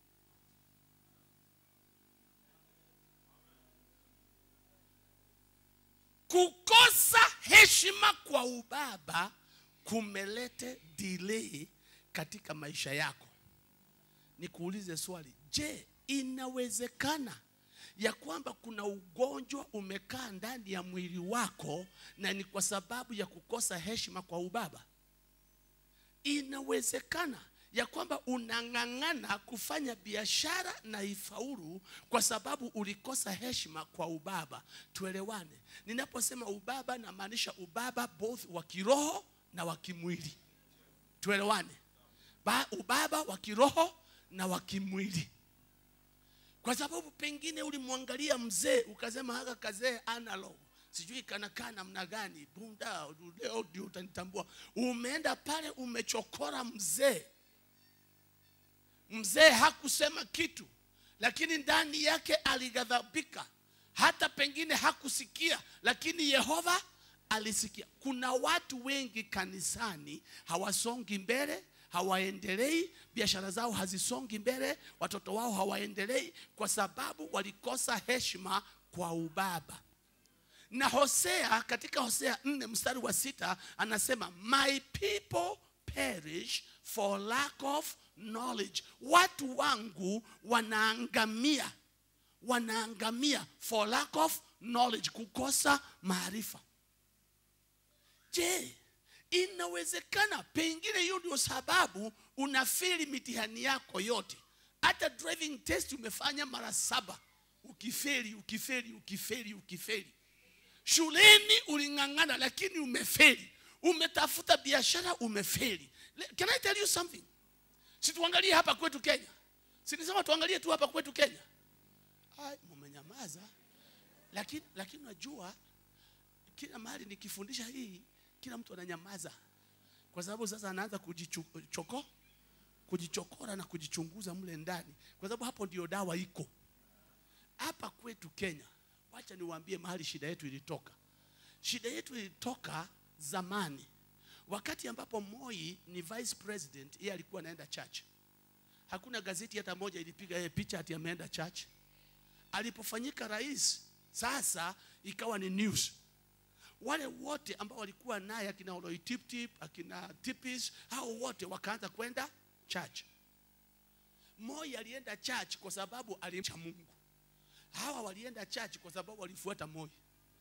kukosa heshima kwa ubaba kumelete delay katika maisha yako nikuulize swali je inawezekana ya kwamba kuna ugonjwa umekaa ndani ya mwili wako na ni kwa sababu ya kukosa heshima kwa ubaba inawezekana ya kwamba unang'ang'ana kufanya biashara na ifaulu kwa sababu ulikosa heshima kwa ubaba tuelewane ninaposema ubaba namaanisha ubaba both wa kiroho na wa kimwili tuelewane ba, ubaba wa kiroho na wa kimwili kwa sababu pengine ulimwangalia mzee ukasema haka kazee analog sijui kanakaa namna gani bunda leo ndio utanitambua umeenda pale umechokora mzee mzee hakusema kitu lakini ndani yake alighadhabika hata pengine hakusikia lakini yehova alisikia kuna watu wengi kanisani hawasongi mbele hawaendelei biashara zao hazisongi mbele watoto wao hawaendelei kwa sababu walikosa heshima kwa ubaba na hosea katika hosea 4 mstari wa sita anasema my people perish for lack of knowledge watu wangu wanaangamia wanaangamia for lack of knowledge kukosa maarifa je inawezekana pengine hiyo ndio sababu unafeli mitihani yako yote hata driving test umefanya mara saba ukifeli ukifeli ukifeli ukifeli shuleni uling'ang'ana lakini umefeli umetafuta biashara umefeli Le- can i tell you something si tuangalie hapa kwetu kenya sinisema tuangalie tu hapa kwetu kenya Ai, mumenyamaza lakini lakini unajua kila mahali nikifundisha hii kila mtu ananyamaza kwa sababu sasa anaanza kujichoko kujichokora na kujichunguza mle ndani kwa sababu hapo ndio dawa iko hapa kwetu kenya wacha niwaambie mahali shida yetu ilitoka shida yetu ilitoka zamani wakati ambapo moi ni vice president yeye alikuwa anaenda church hakuna gazeti hata moja ilipiga yeye picha ati ameenda church alipofanyika rais sasa ikawa ni news wale wote ambao walikuwa naye akina oloitiptip akina tipis hao wote wakaanza kwenda church moi alienda church kwa sababu alimcha mungu hawa walienda church kwa sababu walifuata moi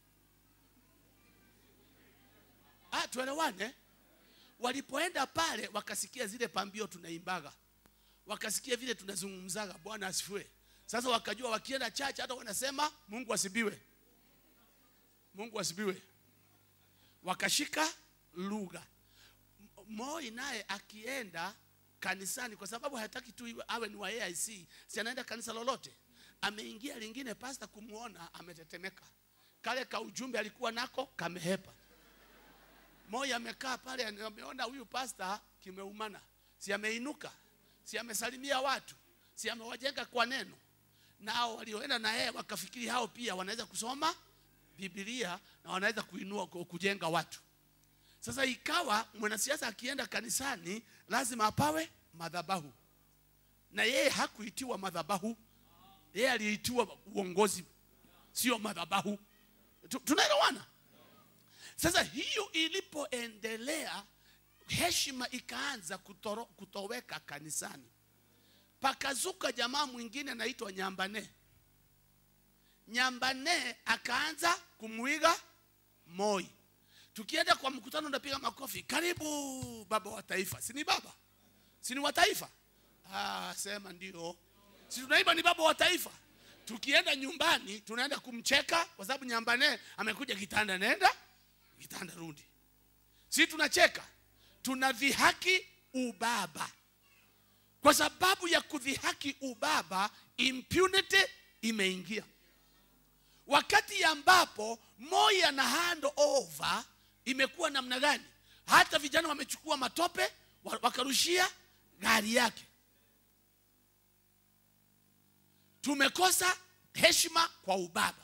ah, tuelewane walipoenda pale wakasikia zile pambio tunaimbaga wakasikia vile tunazungumzaga bwana asifiwe sasa wakajua wakienda church hata wanasema mungu asibiwe mungu asibiwe wakashika lugha M- moi naye akienda kanisani kwa sababu hataki tu iwe- awe ni wa aic si anaenda kanisa lolote ameingia lingine pasta kumwona ametetemeka kale ka ujumbe alikuwa nako kamehepa moi amekaa pale ameona huyu pasta kimeumana si ameinuka si amesalimia watu si amewajenga kwa neno nao walioenda na yeye wakafikiri hao pia wanaweza kusoma bibilia na wanaweza kuinua ku- kujenga watu sasa ikawa mwanasiasa akienda kanisani lazima apawe madhabahu na yeye hakuitiwa madhabahu yeye aliitiwa uongozi sio madhabahu Tu- tunaelewana sasa hiyo ilipoendelea heshima ikaanza kutoro, kutoweka kanisani pakazuka jamaa mwingine anaitwa nyambane nyambane akaanza kumwiga moi tukienda kwa mkutano unapiga makofi karibu baba wa taifa si ni baba si ni wa taifa ah, sema ndio si tunaimba ni baba wa taifa tukienda nyumbani tunaenda kumcheka kwa sababu nyambane amekuja kitanda nenda kitanda rudi si tunacheka tunadhihaki ubaba kwa sababu ya kudhihaki ubaba impunity imeingia wakati ambapo moya na hand over imekuwa namna gani hata vijana wamechukua matope wa- wakarushia gari yake tumekosa heshima kwa ubaba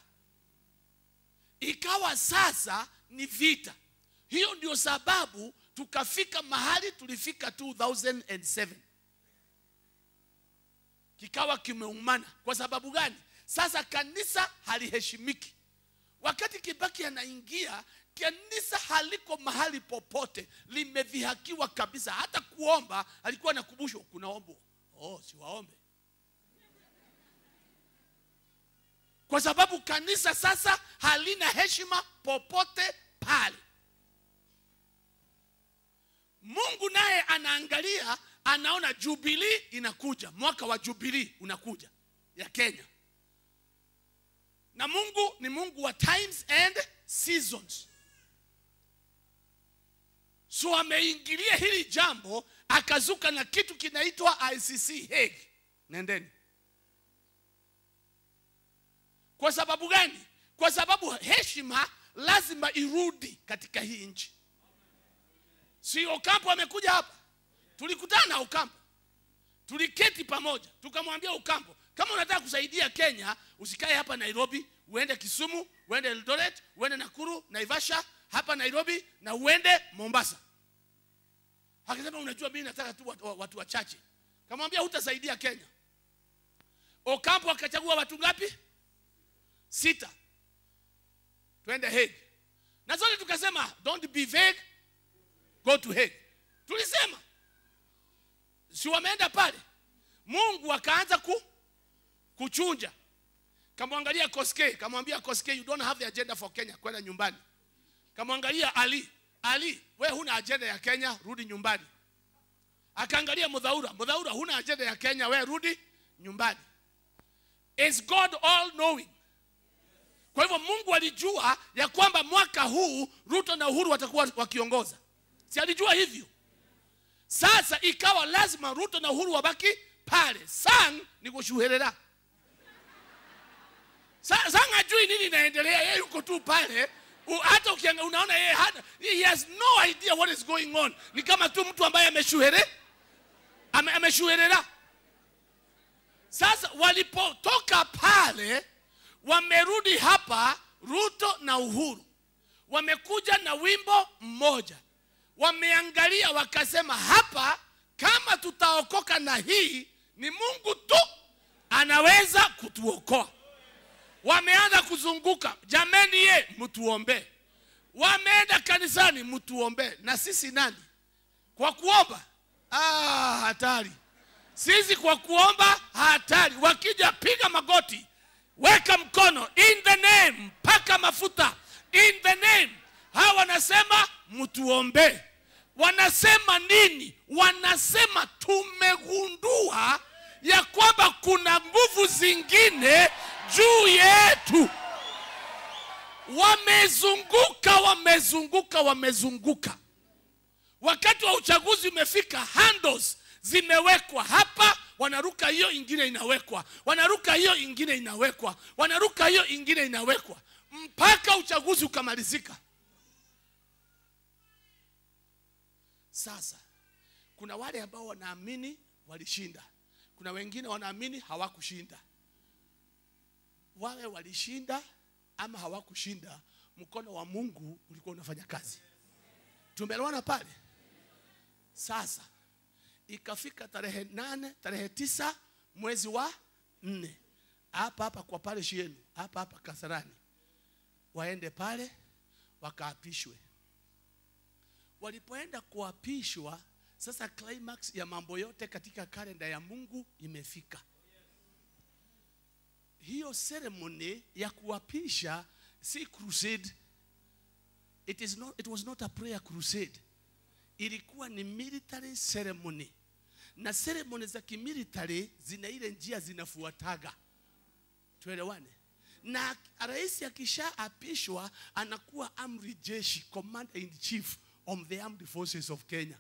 ikawa sasa ni vita hiyo ndio sababu tukafika mahali tulifika 2007 kikawa kimeumana kwa sababu gani sasa kanisa haliheshimiki wakati kibaki anaingia kanisa haliko mahali popote limedhihakiwa kabisa hata kuomba alikuwa nakumbushwa kunaombwa oh siwaombe kwa sababu kanisa sasa halina heshima popote pale mungu naye anaangalia anaona jubilii inakuja mwaka wa jubilii unakuja ya kenya na mungu ni mungu wa times and seasons so ameingilia hili jambo akazuka na kitu kinaitwa icc Hague. nendeni kwa sababu gani kwa sababu heshima lazima irudi katika hii nchi si okampo amekuja hapa tulikutana na okampo tuliketi pamoja tukamwambia okampo kama unataka kusaidia kenya usikae hapa nairobi uende kisumu uende eldoret uende nakuru naivasha hapa nairobi na uende mombasa akasema unajua mimi nataka tu watu, watu wachache kamwambia hutasaidia kenya okampo akachagua watu ngapi sita twende Hague. Na zote tukasema don't be vague, go to Hague. Tulisema si wameenda pale, Mungu akaanza ku, kuchunja. Kamwangalia Koske, kamwambia Koske, you don't have the agenda for Kenya, kwenda nyumbani. Kamwangalia Ali, Ali, we huna agenda ya Kenya, rudi nyumbani. Akaangalia Mudhaura, Mudhaura, huna agenda ya Kenya, we rudi nyumbani. Is God all knowing? Kwa hivyo Mungu alijua ya kwamba mwaka huu Ruto na Uhuru watakuwa wakiongoza, si alijua hivyo? Sasa ikawa lazima Ruto na Uhuru wabaki pale. Sang ni kushuherera. Sa- Sang hajui nini inaendelea, yeye yuko tu pale. U- Hata ukianga unaona yeye hana, he has no idea what is going on. Ni kama tu mtu ambaye ameshuhere ame, ameshuherera. Sasa walipotoka pale wamerudi hapa Ruto na Uhuru wamekuja na wimbo mmoja, wameangalia wakasema, hapa kama tutaokoka na hii, ni Mungu tu anaweza kutuokoa. Wameanza kuzunguka, jameni, ye mtuombee. Wameenda kanisani, mtuombee. Na sisi nani kwa kuomba? Ah, hatari sisi kwa kuomba hatari. Wakija piga magoti, weka mkono in the name, paka mafuta in the name. Hawa wanasema mtuombee. Wanasema nini? Wanasema tumegundua ya kwamba kuna nguvu zingine juu yetu. Wamezunguka, wamezunguka, wamezunguka wakati wa uchaguzi umefika, handles zimewekwa hapa, wanaruka hiyo ingine inawekwa, wanaruka hiyo ingine inawekwa, wanaruka hiyo ingine inawekwa, mpaka uchaguzi ukamalizika. Sasa kuna wale ambao wanaamini walishinda, kuna wengine wanaamini hawakushinda. Wawe walishinda ama hawakushinda, mkono wa Mungu ulikuwa unafanya kazi. Tumeelewana pale? Sasa ikafika tarehe nane, tarehe tisa mwezi wa nne, hapa hapa kwa pale yenu hapa hapa Kasarani, waende pale wakaapishwe. Walipoenda kuapishwa, sasa climax ya mambo yote katika kalenda ya Mungu imefika. Hiyo ceremony ya kuapisha si crusade. It, is not, it was not a prayer crusade ilikuwa ni military ceremony na ceremony za kimilitary zina ile njia zinafuataga tuelewane na rais akishaapishwa anakuwa amri jeshi commander in chief of the armed forces of kenya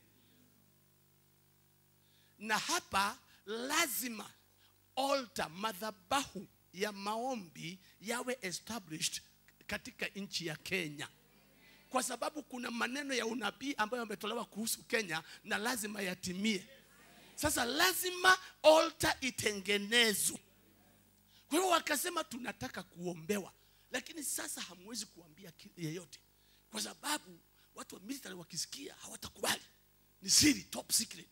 na hapa lazima altar madhabahu ya maombi yawe established katika nchi ya kenya kwa sababu kuna maneno ya unabii ambayo yametolewa kuhusu Kenya na lazima yatimie. Sasa lazima altar itengenezwe. Kwa kwa hiyo wakasema tunataka kuombewa lakini sasa hamwezi kuambia ki- yeyote kwa sababu watu wa military wakisikia hawatakubali ni siri top secret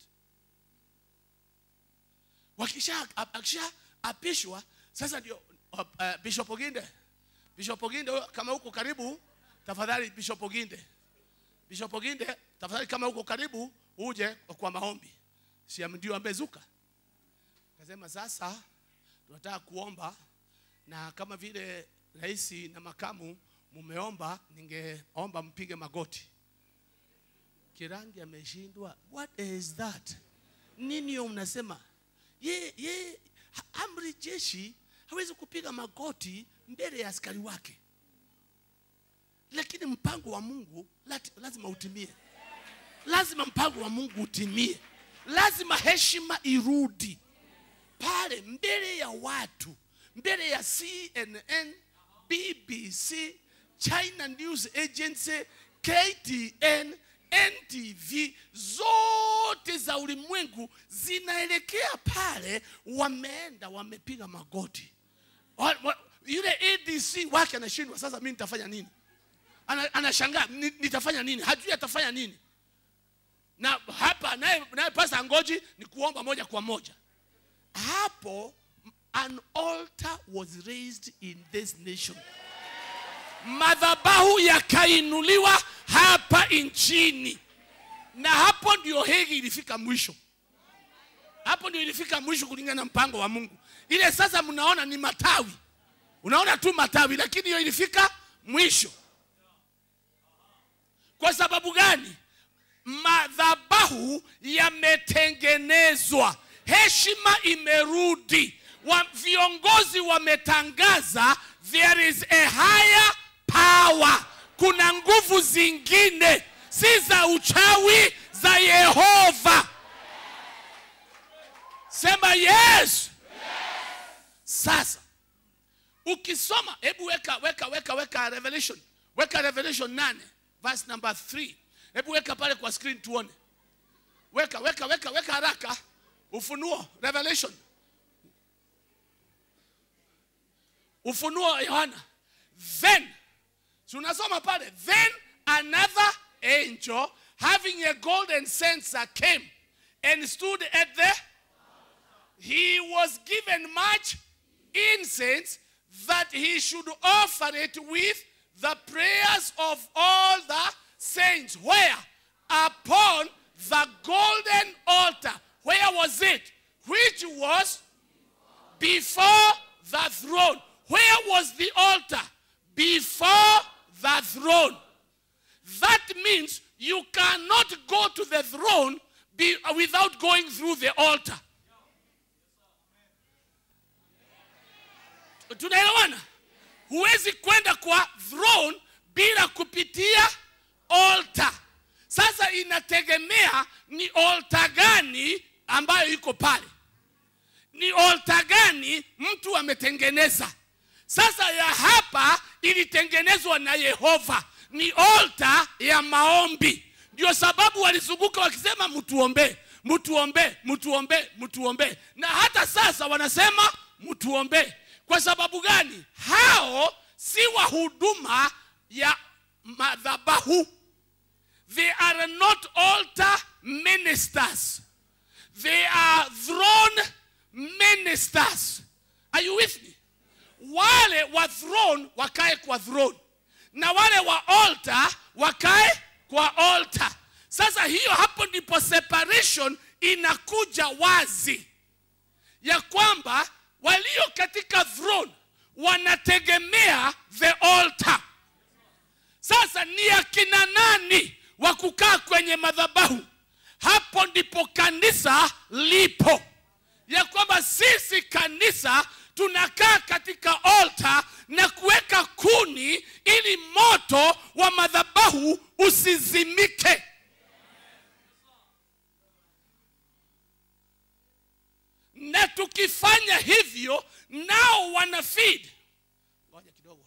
wakisha akisha apishwa sasa ndio uh, uh, bishop oginde bishop oginde huyo, kama huko karibu tafadhali bishop oginde bishop oginde tafadhali kama huko karibu uje kwa maombi si ndio amezuka akasema sasa tunataka kuomba na kama vile rais na makamu mumeomba ningeomba mpige magoti kirangi ameshindwa what is that nini hiyo mnasema ye, ye ha- amri jeshi hawezi kupiga magoti mbele ya askari wake lakini mpango wa mungu lati- lazima utimie lazima mpango wa mungu utimie lazima heshima irudi pale mbele ya watu mbele ya cnn bbc china news agency ktn ntv zote za ulimwengu zinaelekea pale wameenda wamepiga magoti wa, wa, yule adc wake anashindwa sasa mi nitafanya nini Ana- anashangaa "Ni- nitafanya nini hajui atafanya nini na hapa naye naye pasa ngoji ni kuomba moja kwa moja hapo an altar was raised in this nation madhabahu yakainuliwa hapa nchini na hapo ndio hegi ilifika mwisho hapo ndio ilifika mwisho kulingana na mpango wa mungu ile sasa mnaona ni matawi unaona tu matawi lakini hiyo ilifika mwisho kwa sababu gani madhabahu yametengenezwa heshima imerudi wa, viongozi wametangaza there is a higher power kuna nguvu zingine si za uchawi za yehova sema yes sasa ukisoma hebu weka weka weka weka revelation weka revelation 8 verse number 3 hebu weka pale kwa screen tuone weka weka weka weka haraka ufunuo revelation ufunuo yohana then si unasoma pale then another angel having a golden censer came and stood at the he was given much incense that he should offer it with the prayers of all the saints. Where? Upon the golden altar. Where was it? Which was before the throne. Where was the altar? Before the throne. That means you cannot go to the throne be, without going through the altar. tunaelewana huwezi kwenda kwa throne bila kupitia altar sasa inategemea ni altar gani ambayo iko pale ni altar gani mtu ametengeneza sasa ya hapa ilitengenezwa na yehova ni altar ya maombi ndio sababu walizunguka wakisema mtuombee mtuombee mtuombee mtuombee na hata sasa wanasema mtuombee kwa sababu gani hao si wahuduma ya madhabahu they are not altar ministers they are throne ministers are you with me wale wa throne wakae kwa throne na wale wa altar wakae kwa altar sasa hiyo hapo ndipo separation inakuja wazi ya kwamba walio katika throne wanategemea the altar sasa ni akina nani wa kukaa kwenye madhabahu hapo ndipo kanisa lipo ya kwamba sisi kanisa tunakaa katika altar na kuweka kuni ili moto wa madhabahu usizimike na tukifanya hivyo nao wana feed ngoja kidogo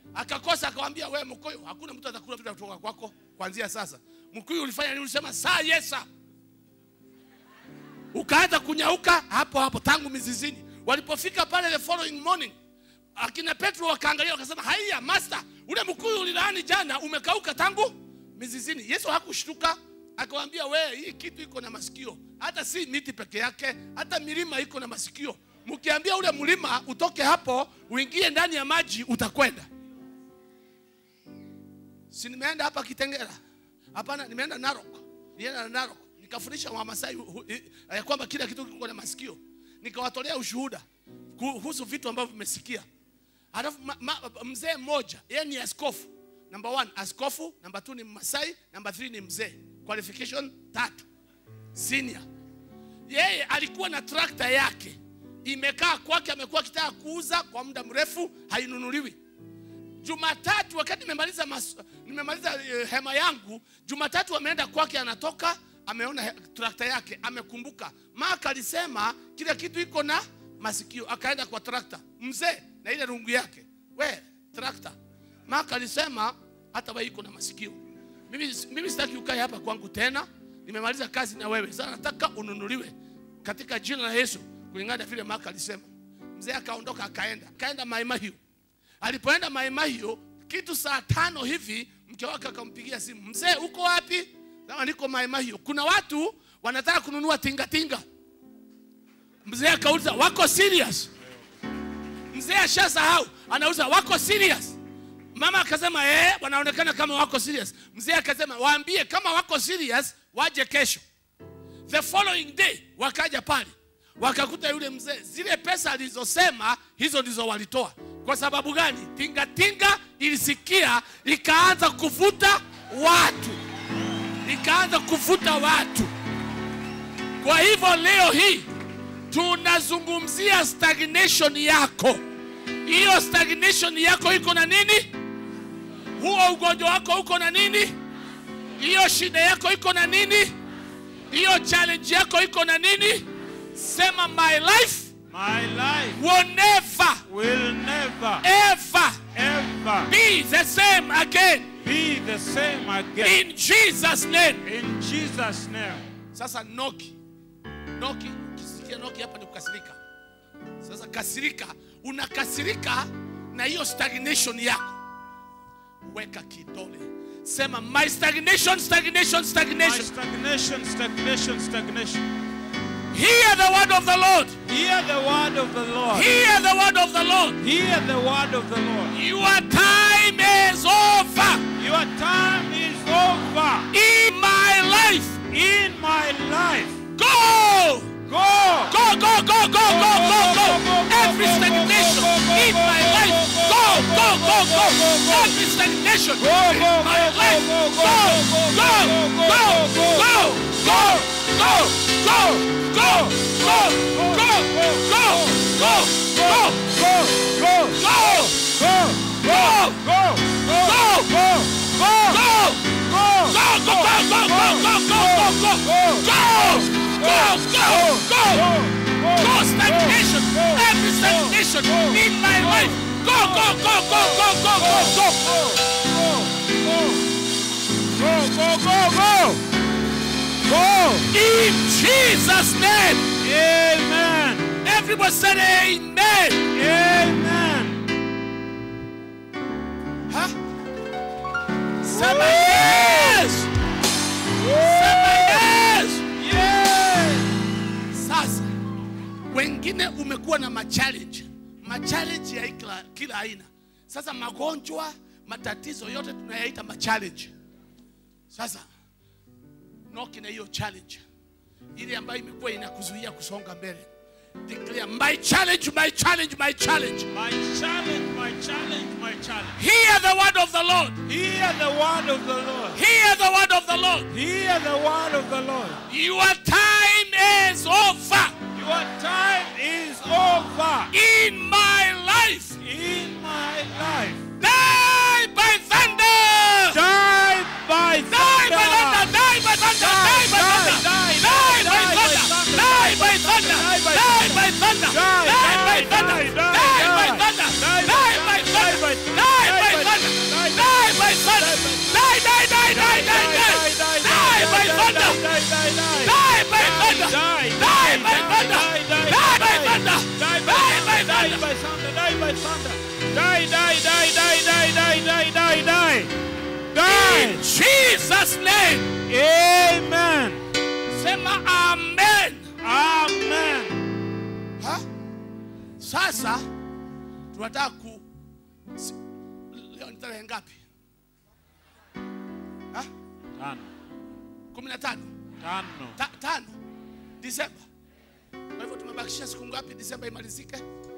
akakosa akawambia we mkuyu hakuna mtu atakula vitu kutoka kwako kuanzia sasa mkuyu ulifanya nini ulisema saa yesa ukaanza kunyauka hapo hapo tangu mizizini walipofika pale the following morning akina petro wakaangalia wakasema haiya master ule mkuyu ulilaani jana umekauka tangu mizizini yesu hakushtuka akawambia we hii kitu iko na masikio hata si miti peke yake hata milima iko na masikio mkiambia ule mlima utoke hapo uingie ndani ya maji utakwenda si nimeenda hapa kitengera hapana nimeenda narok nienda na narok nikafundisha wamasai hu- hu- i- ya kwamba kila kitu kiko na masikio nikawatolea ushuhuda kuhusu vitu ambavyo vimesikia alafu ma, ma, mzee mmoja yeye ni askofu number one askofu number two ni masai number three ni mzee qualification tatu senior yeye alikuwa na trakta yake imekaa kwake amekuwa akitaka kuuza kwa muda mrefu hainunuliwi Jumatatu wakati nimemaliza mas, nimemaliza uh, hema yangu, Jumatatu ameenda kwake, anatoka ameona he- trakta yake, amekumbuka Mark alisema kila kitu iko na masikio, akaenda kwa trakta mzee na ile rungu yake, we trakta. Mark alisema hata wewe iko na masikio. Mimi, mimi sitaki ukae hapa kwangu tena, nimemaliza kazi na wewe sasa, nataka ununuliwe katika jina la Yesu, kulingana na vile Mark alisema. Mzee akaondoka akaenda, akaenda Maimahiu alipoenda maimahio kitu saa tano hivi mke wake akampigia simu mzee uko wapi kama niko maimahio kuna watu wanataka kununua tingatinga mzee akauliza wako serious mzee ashasahau anauza wako serious mama akasema eh wanaonekana kama wako serious mzee akasema waambie kama wako serious waje kesho the following day wakaja pale wakakuta yule mzee zile pesa alizosema hizo ndizo walitoa kwa sababu gani tingatinga ilisikia ikaanza kuvuta watu ikaanza kuvuta watu kwa hivyo leo hii tunazungumzia stagnation yako hiyo stagnation yako iko na nini huo ugonjwa wako uko na nini hiyo shida yako iko na nini hiyo challenge yako iko na nini sema my life My life will never will never ever ever be the same again be the same again. in jesus name In Jesus' name. sasa noki noki ukisikia noki hapa ni kukasirika sasa kasirika unakasirika na hiyo stagnation yako weka kidole sema my stagnation stagnation My stagnation stagnation, stagnation, stagnation. hear the word of the lord Hear the word of the Lord. hear the word of the lord Hear the word of the Lord. your time is over Your time is over. in my life In my life. go Go. Go, go, go, go, go, go, go. Every stagnation in my life. Go, go, go, go. Every stagnation in my life. Go, go, go, go, go, go, go, go, go, go, go, go, go, go, go, Go. Go. go, Go. go, Go. go, Go. Go. go. Go. Go, go, go, go, go, go, go, go, go, go, go, go, go. Go stagnation, every stagnation in my life. Go, go, go, go, go, go, go, go. Go, go, go, go! Go! In Jesus' name. Amen! Everybody said amen. Amen! Huh? Sema yes. Sema yes. Yes! Sasa wengine umekuwa na machallenge, machallenge ya kila, kila aina. Sasa magonjwa, matatizo yote tunayaita machallenge. Sasa noki na hiyo challenge ile ambayo imekuwa inakuzuia kusonga mbele. Declare my challenge, my challenge, my challenge. My challenge, my challenge, my challenge. Hear the word of the Lord. Hear the word of the Lord. Hear the word of the Lord. Hear the word of the Lord. Your time is over Your time is over in my life. in my life. Die by thunder. Die by Die by thunder. thunder. Die by thunder. Die by thunder. Die, die, Die by die by thunder. thunder. Die by thunder. Die by Die by thunder. Die, Die by die, thunder. die, die, Die by die. thunder. Die by Die by thunder. thunder. Die by Die by Sanda. Die, die, die, die, die, die, die, die, die. Die. In Jesus' name. Amen. Sema amen. Amen. Ha? Sasa tunataka ku si- leo ni tarehe ngapi? Ha? Tano. kumi na tano Tano. Ta, tano Disemba. Kwa hivyo tumebakisha siku ngapi Disemba imalizike?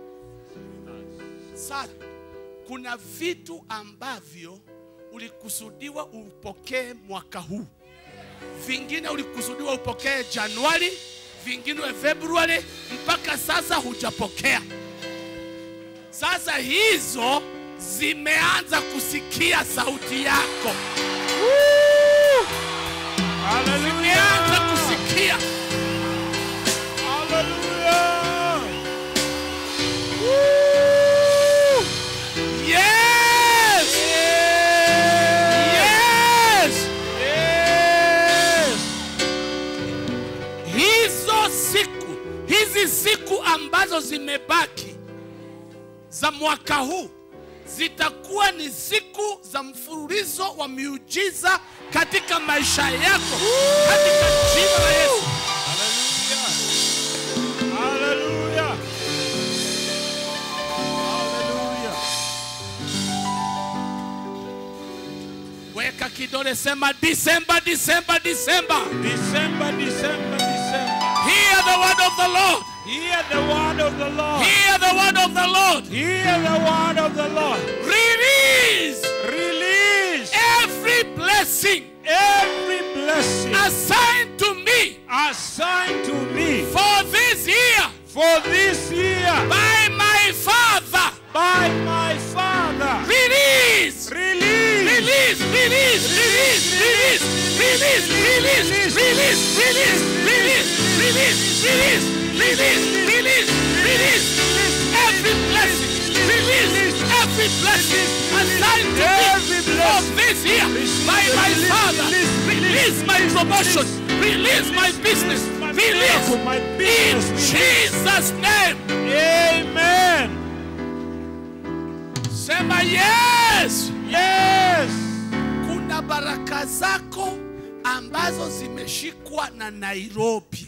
Sasa kuna vitu ambavyo ulikusudiwa upokee mwaka huu, vingine ulikusudiwa upokee Januari, vingine Februari, mpaka sasa hujapokea. Sasa hizo zimeanza kusikia sauti yako, zimeanza Hallelujah. kusikia. Hallelujah. Yes! Yes! Yes. hizo siku hizi siku ambazo zimebaki za mwaka huu zitakuwa ni siku za mfululizo wa miujiza katika maisha yako katika jina la Yesu. Hallelujah. Hallelujah. Hallelujah. Weka kidole, sema Disemba, Disemba, Disemba. December, December, December. Hear the word of the Lord. Hear the word of the Lord. Hear the word of the Lord. Hear the word of the Lord. Release Release every blessing every blessing assigned to me assigned to me for this year for this year by my Father. by my Father. Release. Release. Release, release, release, release, release, release, release, release, release, release, release, release, release, release, every blessing, release every blessing assigned to Every me for blessing. this year by my Release, Father. release, Release my promotion, release my business, my release miracle, my in business. Jesus' name. Amen. Sema yes. Yes. kuna baraka zako ambazo zimeshikwa na Nairobi,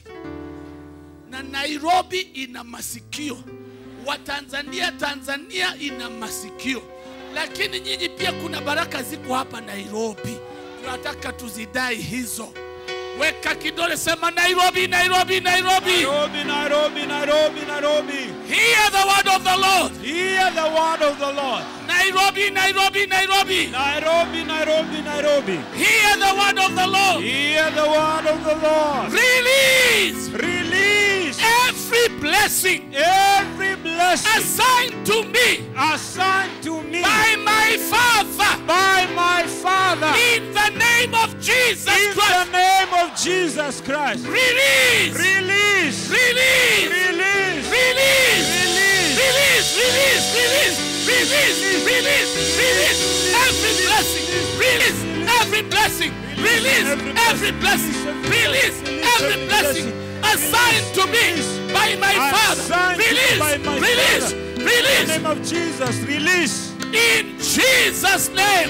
na Nairobi ina masikio. Watanzania, Tanzania ina masikio, lakini nyinyi pia kuna baraka ziko hapa Nairobi, tunataka tuzidai hizo. Weka kidole, sema Nairobi, Nairobi, Nairobi. Nairobi, Nairobi, Nairobi, Nairobi. Hear the word of the Lord. Hear the word of the Lord. Nairobi, Nairobi, Nairobi. Nairobi, Nairobi, Nairobi. Hear the word of the Lord. Hear the word of the Lord. Release Release every blessing every blessing assigned to me assigned to me by my Father by my Father in the name of Jesus in the Christ. name of Jesus Christ. Release, Release. release, Release. release, Release. release, release, release, release, release, release every blessing, release every blessing, release every blessing, release every blessing assigned to me by my Father. Assigned Release, by my release, Father. In the release name of Jesus. Release. in Jesus' name.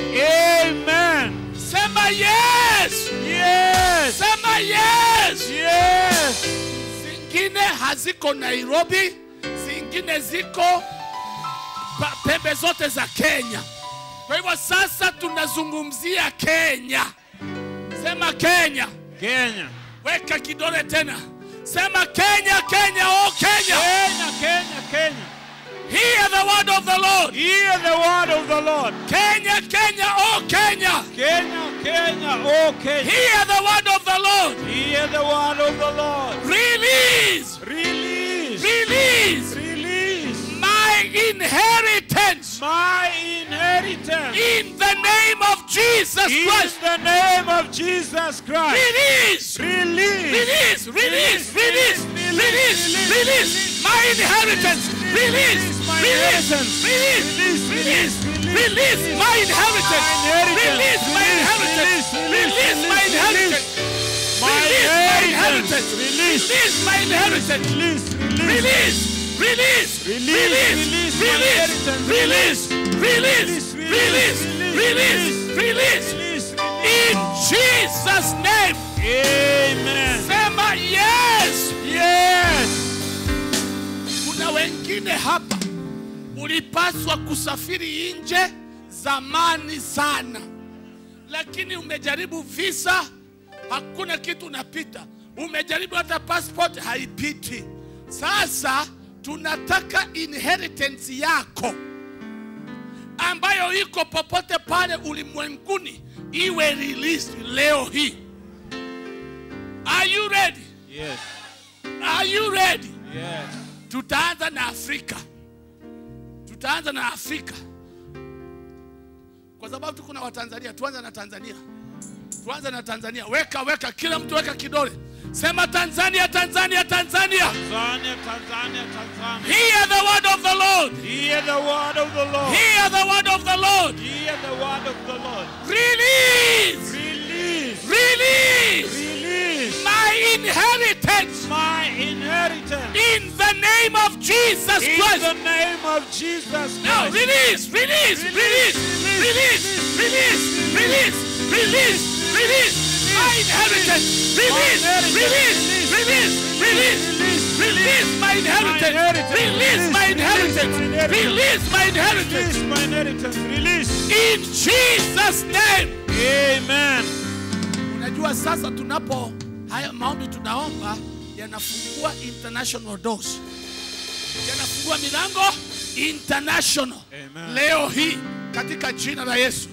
Amen. Sema yes, Yes. sema yes. Yes. Zingine haziko Nairobi, zingine ziko pa- pembe zote za Kenya. Kwa hivyo sasa tunazungumzia Kenya. Sema Kenya, Kenya. weka kidole tena. Sema Kenya, Kenya, oh Kenya. Kenya, Kenya, Kenya. Hear the word of the Lord. Hear the word of the Lord. Kenya, Kenya, oh Kenya. Kenya, Kenya, oh Kenya. Hear the word of the Lord. Hear the word of the Lord. Release, Release. release Release. my inheritance My inheritance. in the name of Jesus In Christ. the name of Jesus Christ. Release, Release. release, release, release, release, release my inheritance. Release, release, release, release, release my inheritance. Release my inheritance. Release my inheritance. My Release my inheritance. inheritance. Release. Release my inheritance. Release. Release. Release, release, Release, release, release, release, release, release, release, release. Release, In Jesus' name, Amen. sema yes. Yes. Kuna wengine hapa ulipaswa kusafiri nje zamani sana, lakini umejaribu visa, hakuna kitu unapita. Umejaribu hata passport haipiti. Sasa tunataka inheritance yako ambayo iko popote pale ulimwenguni iwe released leo hii. Are you ready? Yes. Are you ready? Yes. Tutaanza na Afrika, tutaanza na Afrika kwa sababu tuko na Watanzania. Tuanze na Tanzania, tuanze na Tanzania. Weka weka, kila mtu weka kidole, sema Tanzania, Tanzania, Tanzania. Tanzania, Tanzania, Tanzania. Hear the word of the Lord. Hear the word of the Lord. Hear the word of the Lord. Hear the word of the Lord. Release, Release. release Release my inheritance my inheritance. in the name of Jesus In Christ. the name of Jesus Now Christ. release, release, release, release, release, release, release, release, my inheritance. Release, release, release, release, release my inheritance. Release my inheritance. Release my inheritance. Release my inheritance. Release. In Jesus' name. Amen. Unajua sasa tunapo haya maombi tunaomba yanafungua international doors, yanafungua milango international. Amen. Leo hii katika jina la Yesu,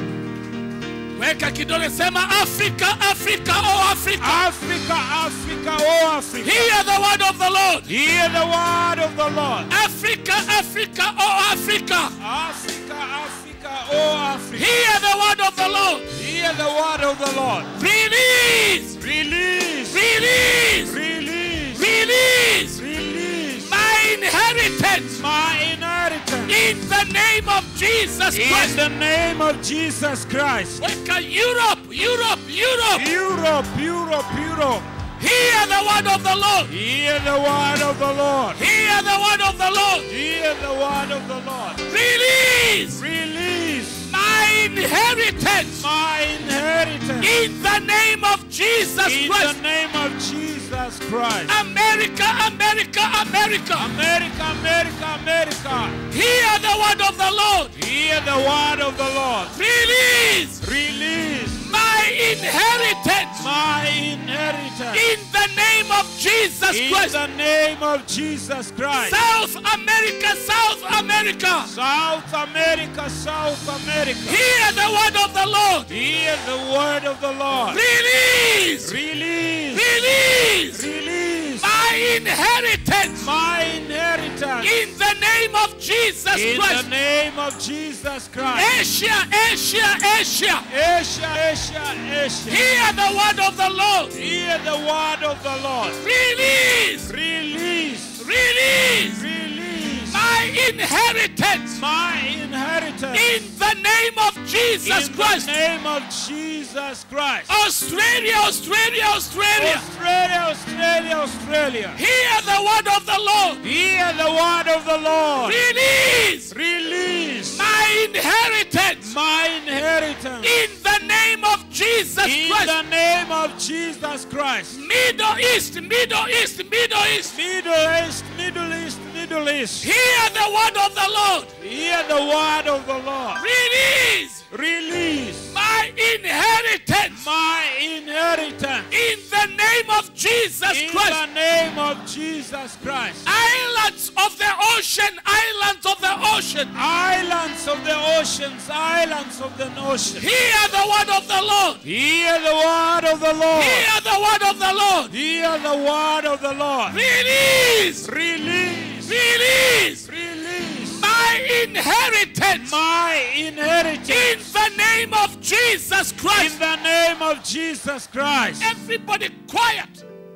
weka kidole, sema Afrika, Afrika, oh Africa, Africa, Africa, oh Africa. hear the word of the Lord. Hear the word of the Lord. Africa, Africa, oh Africa, Africa, Africa, oh Africa. hear the word of the Lord. Hear the word of the Lord. Release, Release. release, Release. release Release. my inheritance. My inheritance. In the name of Jesus In Christ. the name of Jesus Christ. Weka Europe, Europe, Europe. Europe, Europe, Europe. Hear the word of the Lord. Hear the word of the Lord. Hear the word of the Lord. Hear the word of the Lord. Release Release my inheritance. my inheritance. In the name of Jesus In Christ. the name of Jesus Christ. America, America, America. America, America, America. Hear the word of the Lord. Hear the word of the Lord. Release Release my inheritance. my inheritance. In the name of Jesus In Christ. the name of Jesus Christ. South America, South America. South America, South America. Hear the word of the Lord. Hear the word of the Lord. Release, Release. release Release my inheritance my inheritance. in the name of Jesus In the Christ. name of Jesus Christ. Asia, Asia, Asia. Asia, Asia, Asia. Hear the word of the Lord. Hear the word of the Lord. Release, Release. release Release my inheritance my inheritance. in the name of Jesus In Christ. the name of Jesus Christ. Australia, Australia, Australia. Australia, Australia, Australia. Hear the word of the Lord. Hear the word of the Lord. Release Release my inheritance my inheritance. in the name of Jesus In Christ. the name of Jesus Christ. Middle East, Middle East, Middle East. Middle East, Middle East, Middle East. Hear the word of the Lord. Hear the word of the Lord. Release Release my inheritance my inheritance. in the name of Jesus In Christ. the name of Jesus Christ. Islands of the ocean, islands of the ocean. Islands of the oceans, islands of the ocean. Hear the word of the Lord. Hear the word of the Lord. Hear the word of the Lord. Hear the word of the Lord. Release, Release. release Release my inheritance my inheritance. in the name of Jesus In Christ. the name of Jesus Christ. Everybody quiet.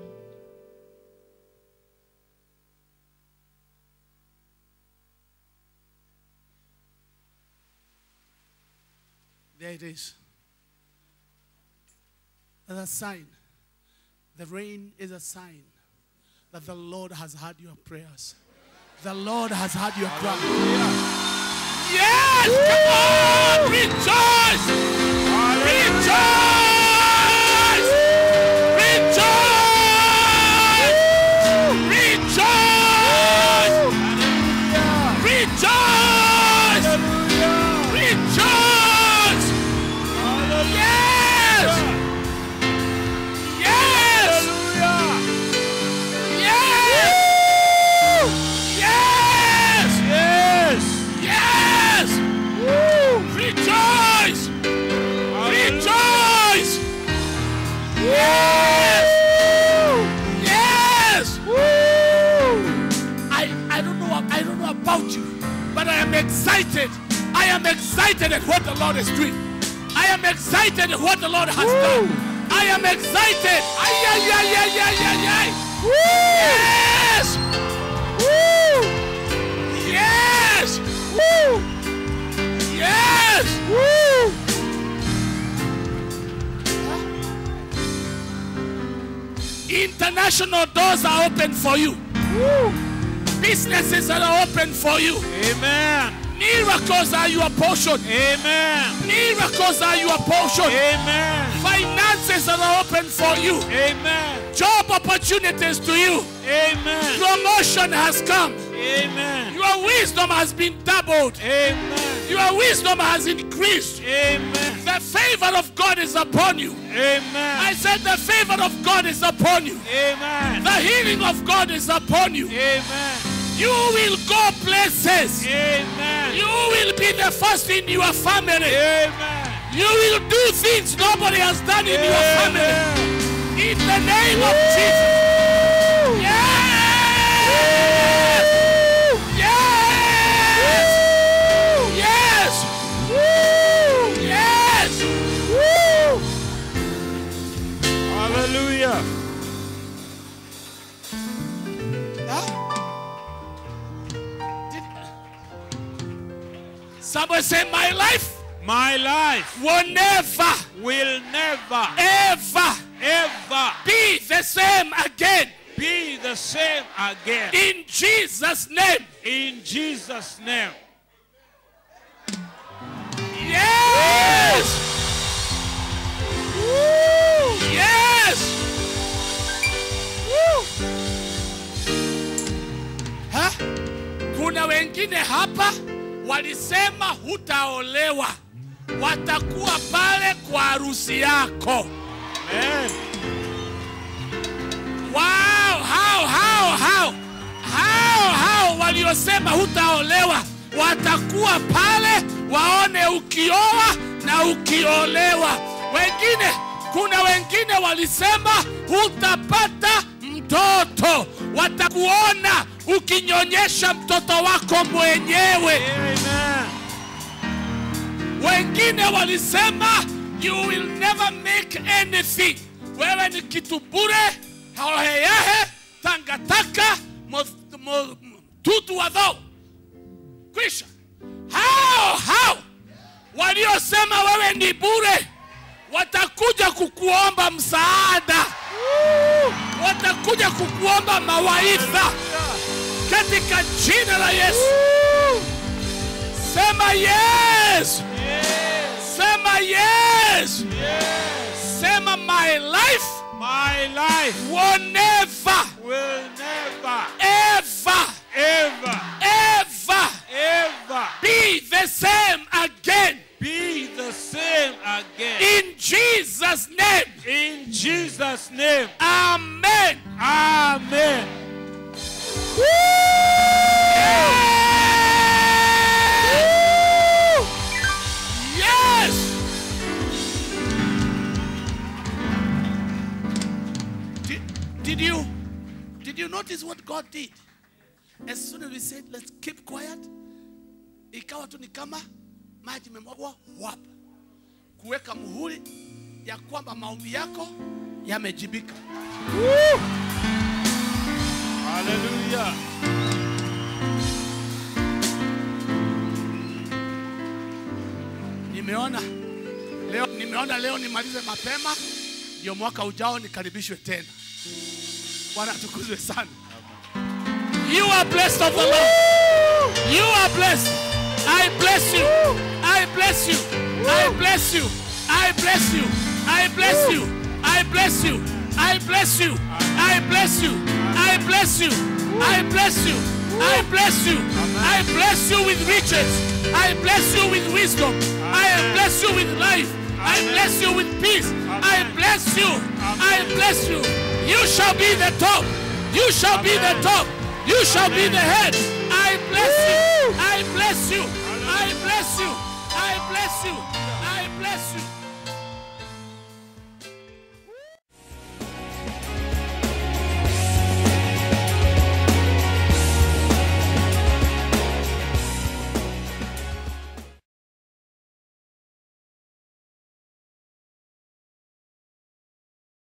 There it is. There's a sign. The rain is a sign that the Lord has heard your prayers. The Lord has heard your cry. Yes, come on, rejoice, rejoice, rejoice, rejoice, rejoice, rejoice. Yes, yes, yes, yes, Yes. yes. Rejoice! Rejoice! Yes! Yes! I, I don't know I don't know about you, but I am excited. I am excited at what the Lord is doing. I am excited at what the Lord has done. I am excited. Ay, ay, ay, ay, ay, ay, ay. Yes! Yes! Yes! International doors are open for you. Businesses are open for you. Amen. Miracles are your portion. Amen. Miracles are your portion. Amen. Finances are open for you. Amen. Job opportunities to you. Amen. Promotion has come. Amen. Your wisdom has been doubled. Amen. Your wisdom has increased. Amen. The favor of God is upon you. I Amen. said the favor of God is upon you. Amen. The healing of God is upon you. Amen. You will go places. Amen. You will be the first in your family. Amen. You will do things nobody has done in your family. Amen. In the name of Jesus. Yes! Yes! Yes! Hallelujah. Somebody say, My life My life will never, will never, ever ever be the same again. be the same again. In Jesus' name. In Jesus' name. Yes! Yes! Ha? Kuna wengine hapa walisema hutaolewa, watakuwa pale kwa harusi yako. Amen. Wow, hao hao hao hao hao waliosema hutaolewa watakuwa pale waone ukioa na ukiolewa. Wengine, kuna wengine walisema hutapata mtoto, watakuona ukinyonyesha mtoto wako mwenyewe. Amen. Wengine walisema you will never make anything, wewe ni kitu bure, hoheyahe, tangataka, mo- mo- tutu wadho. Kwisha. Hao hao waliosema wewe ni bure watakuja kukuomba msaada, watakuja kukuomba mawaidha katika jina la Yesu. Sema yes. Sema yes. Sema my life My life will never, will never, ever, ever, ever ever be the same again. be the same again. In Jesus' name. In Jesus' name. Amen. Amen. Yes. Did, did you did you notice what God did? As soon as we said let's keep quiet, ikawa tu ni kama maji imemwagwa wap, kuweka muhuri ya kwamba maombi yako yamejibika. Hallelujah. Nimeona leo, nimeona leo nimalize mapema, ndio mwaka ujao nikaribishwe tena. Bwana atukuzwe sana. You are blessed of the Lord. You are blessed. I bless you. I bless you. I bless you. I bless you. I bless you. I bless you. I bless you. I bless you. I bless you. I bless you. I bless you. I bless you with riches. I bless you with wisdom. I bless you with life. I bless you with peace. I bless you. I bless you. You shall be the top. You shall be the top. You shall be the head. I bless you. I bless you. I bless you. I bless you. I bless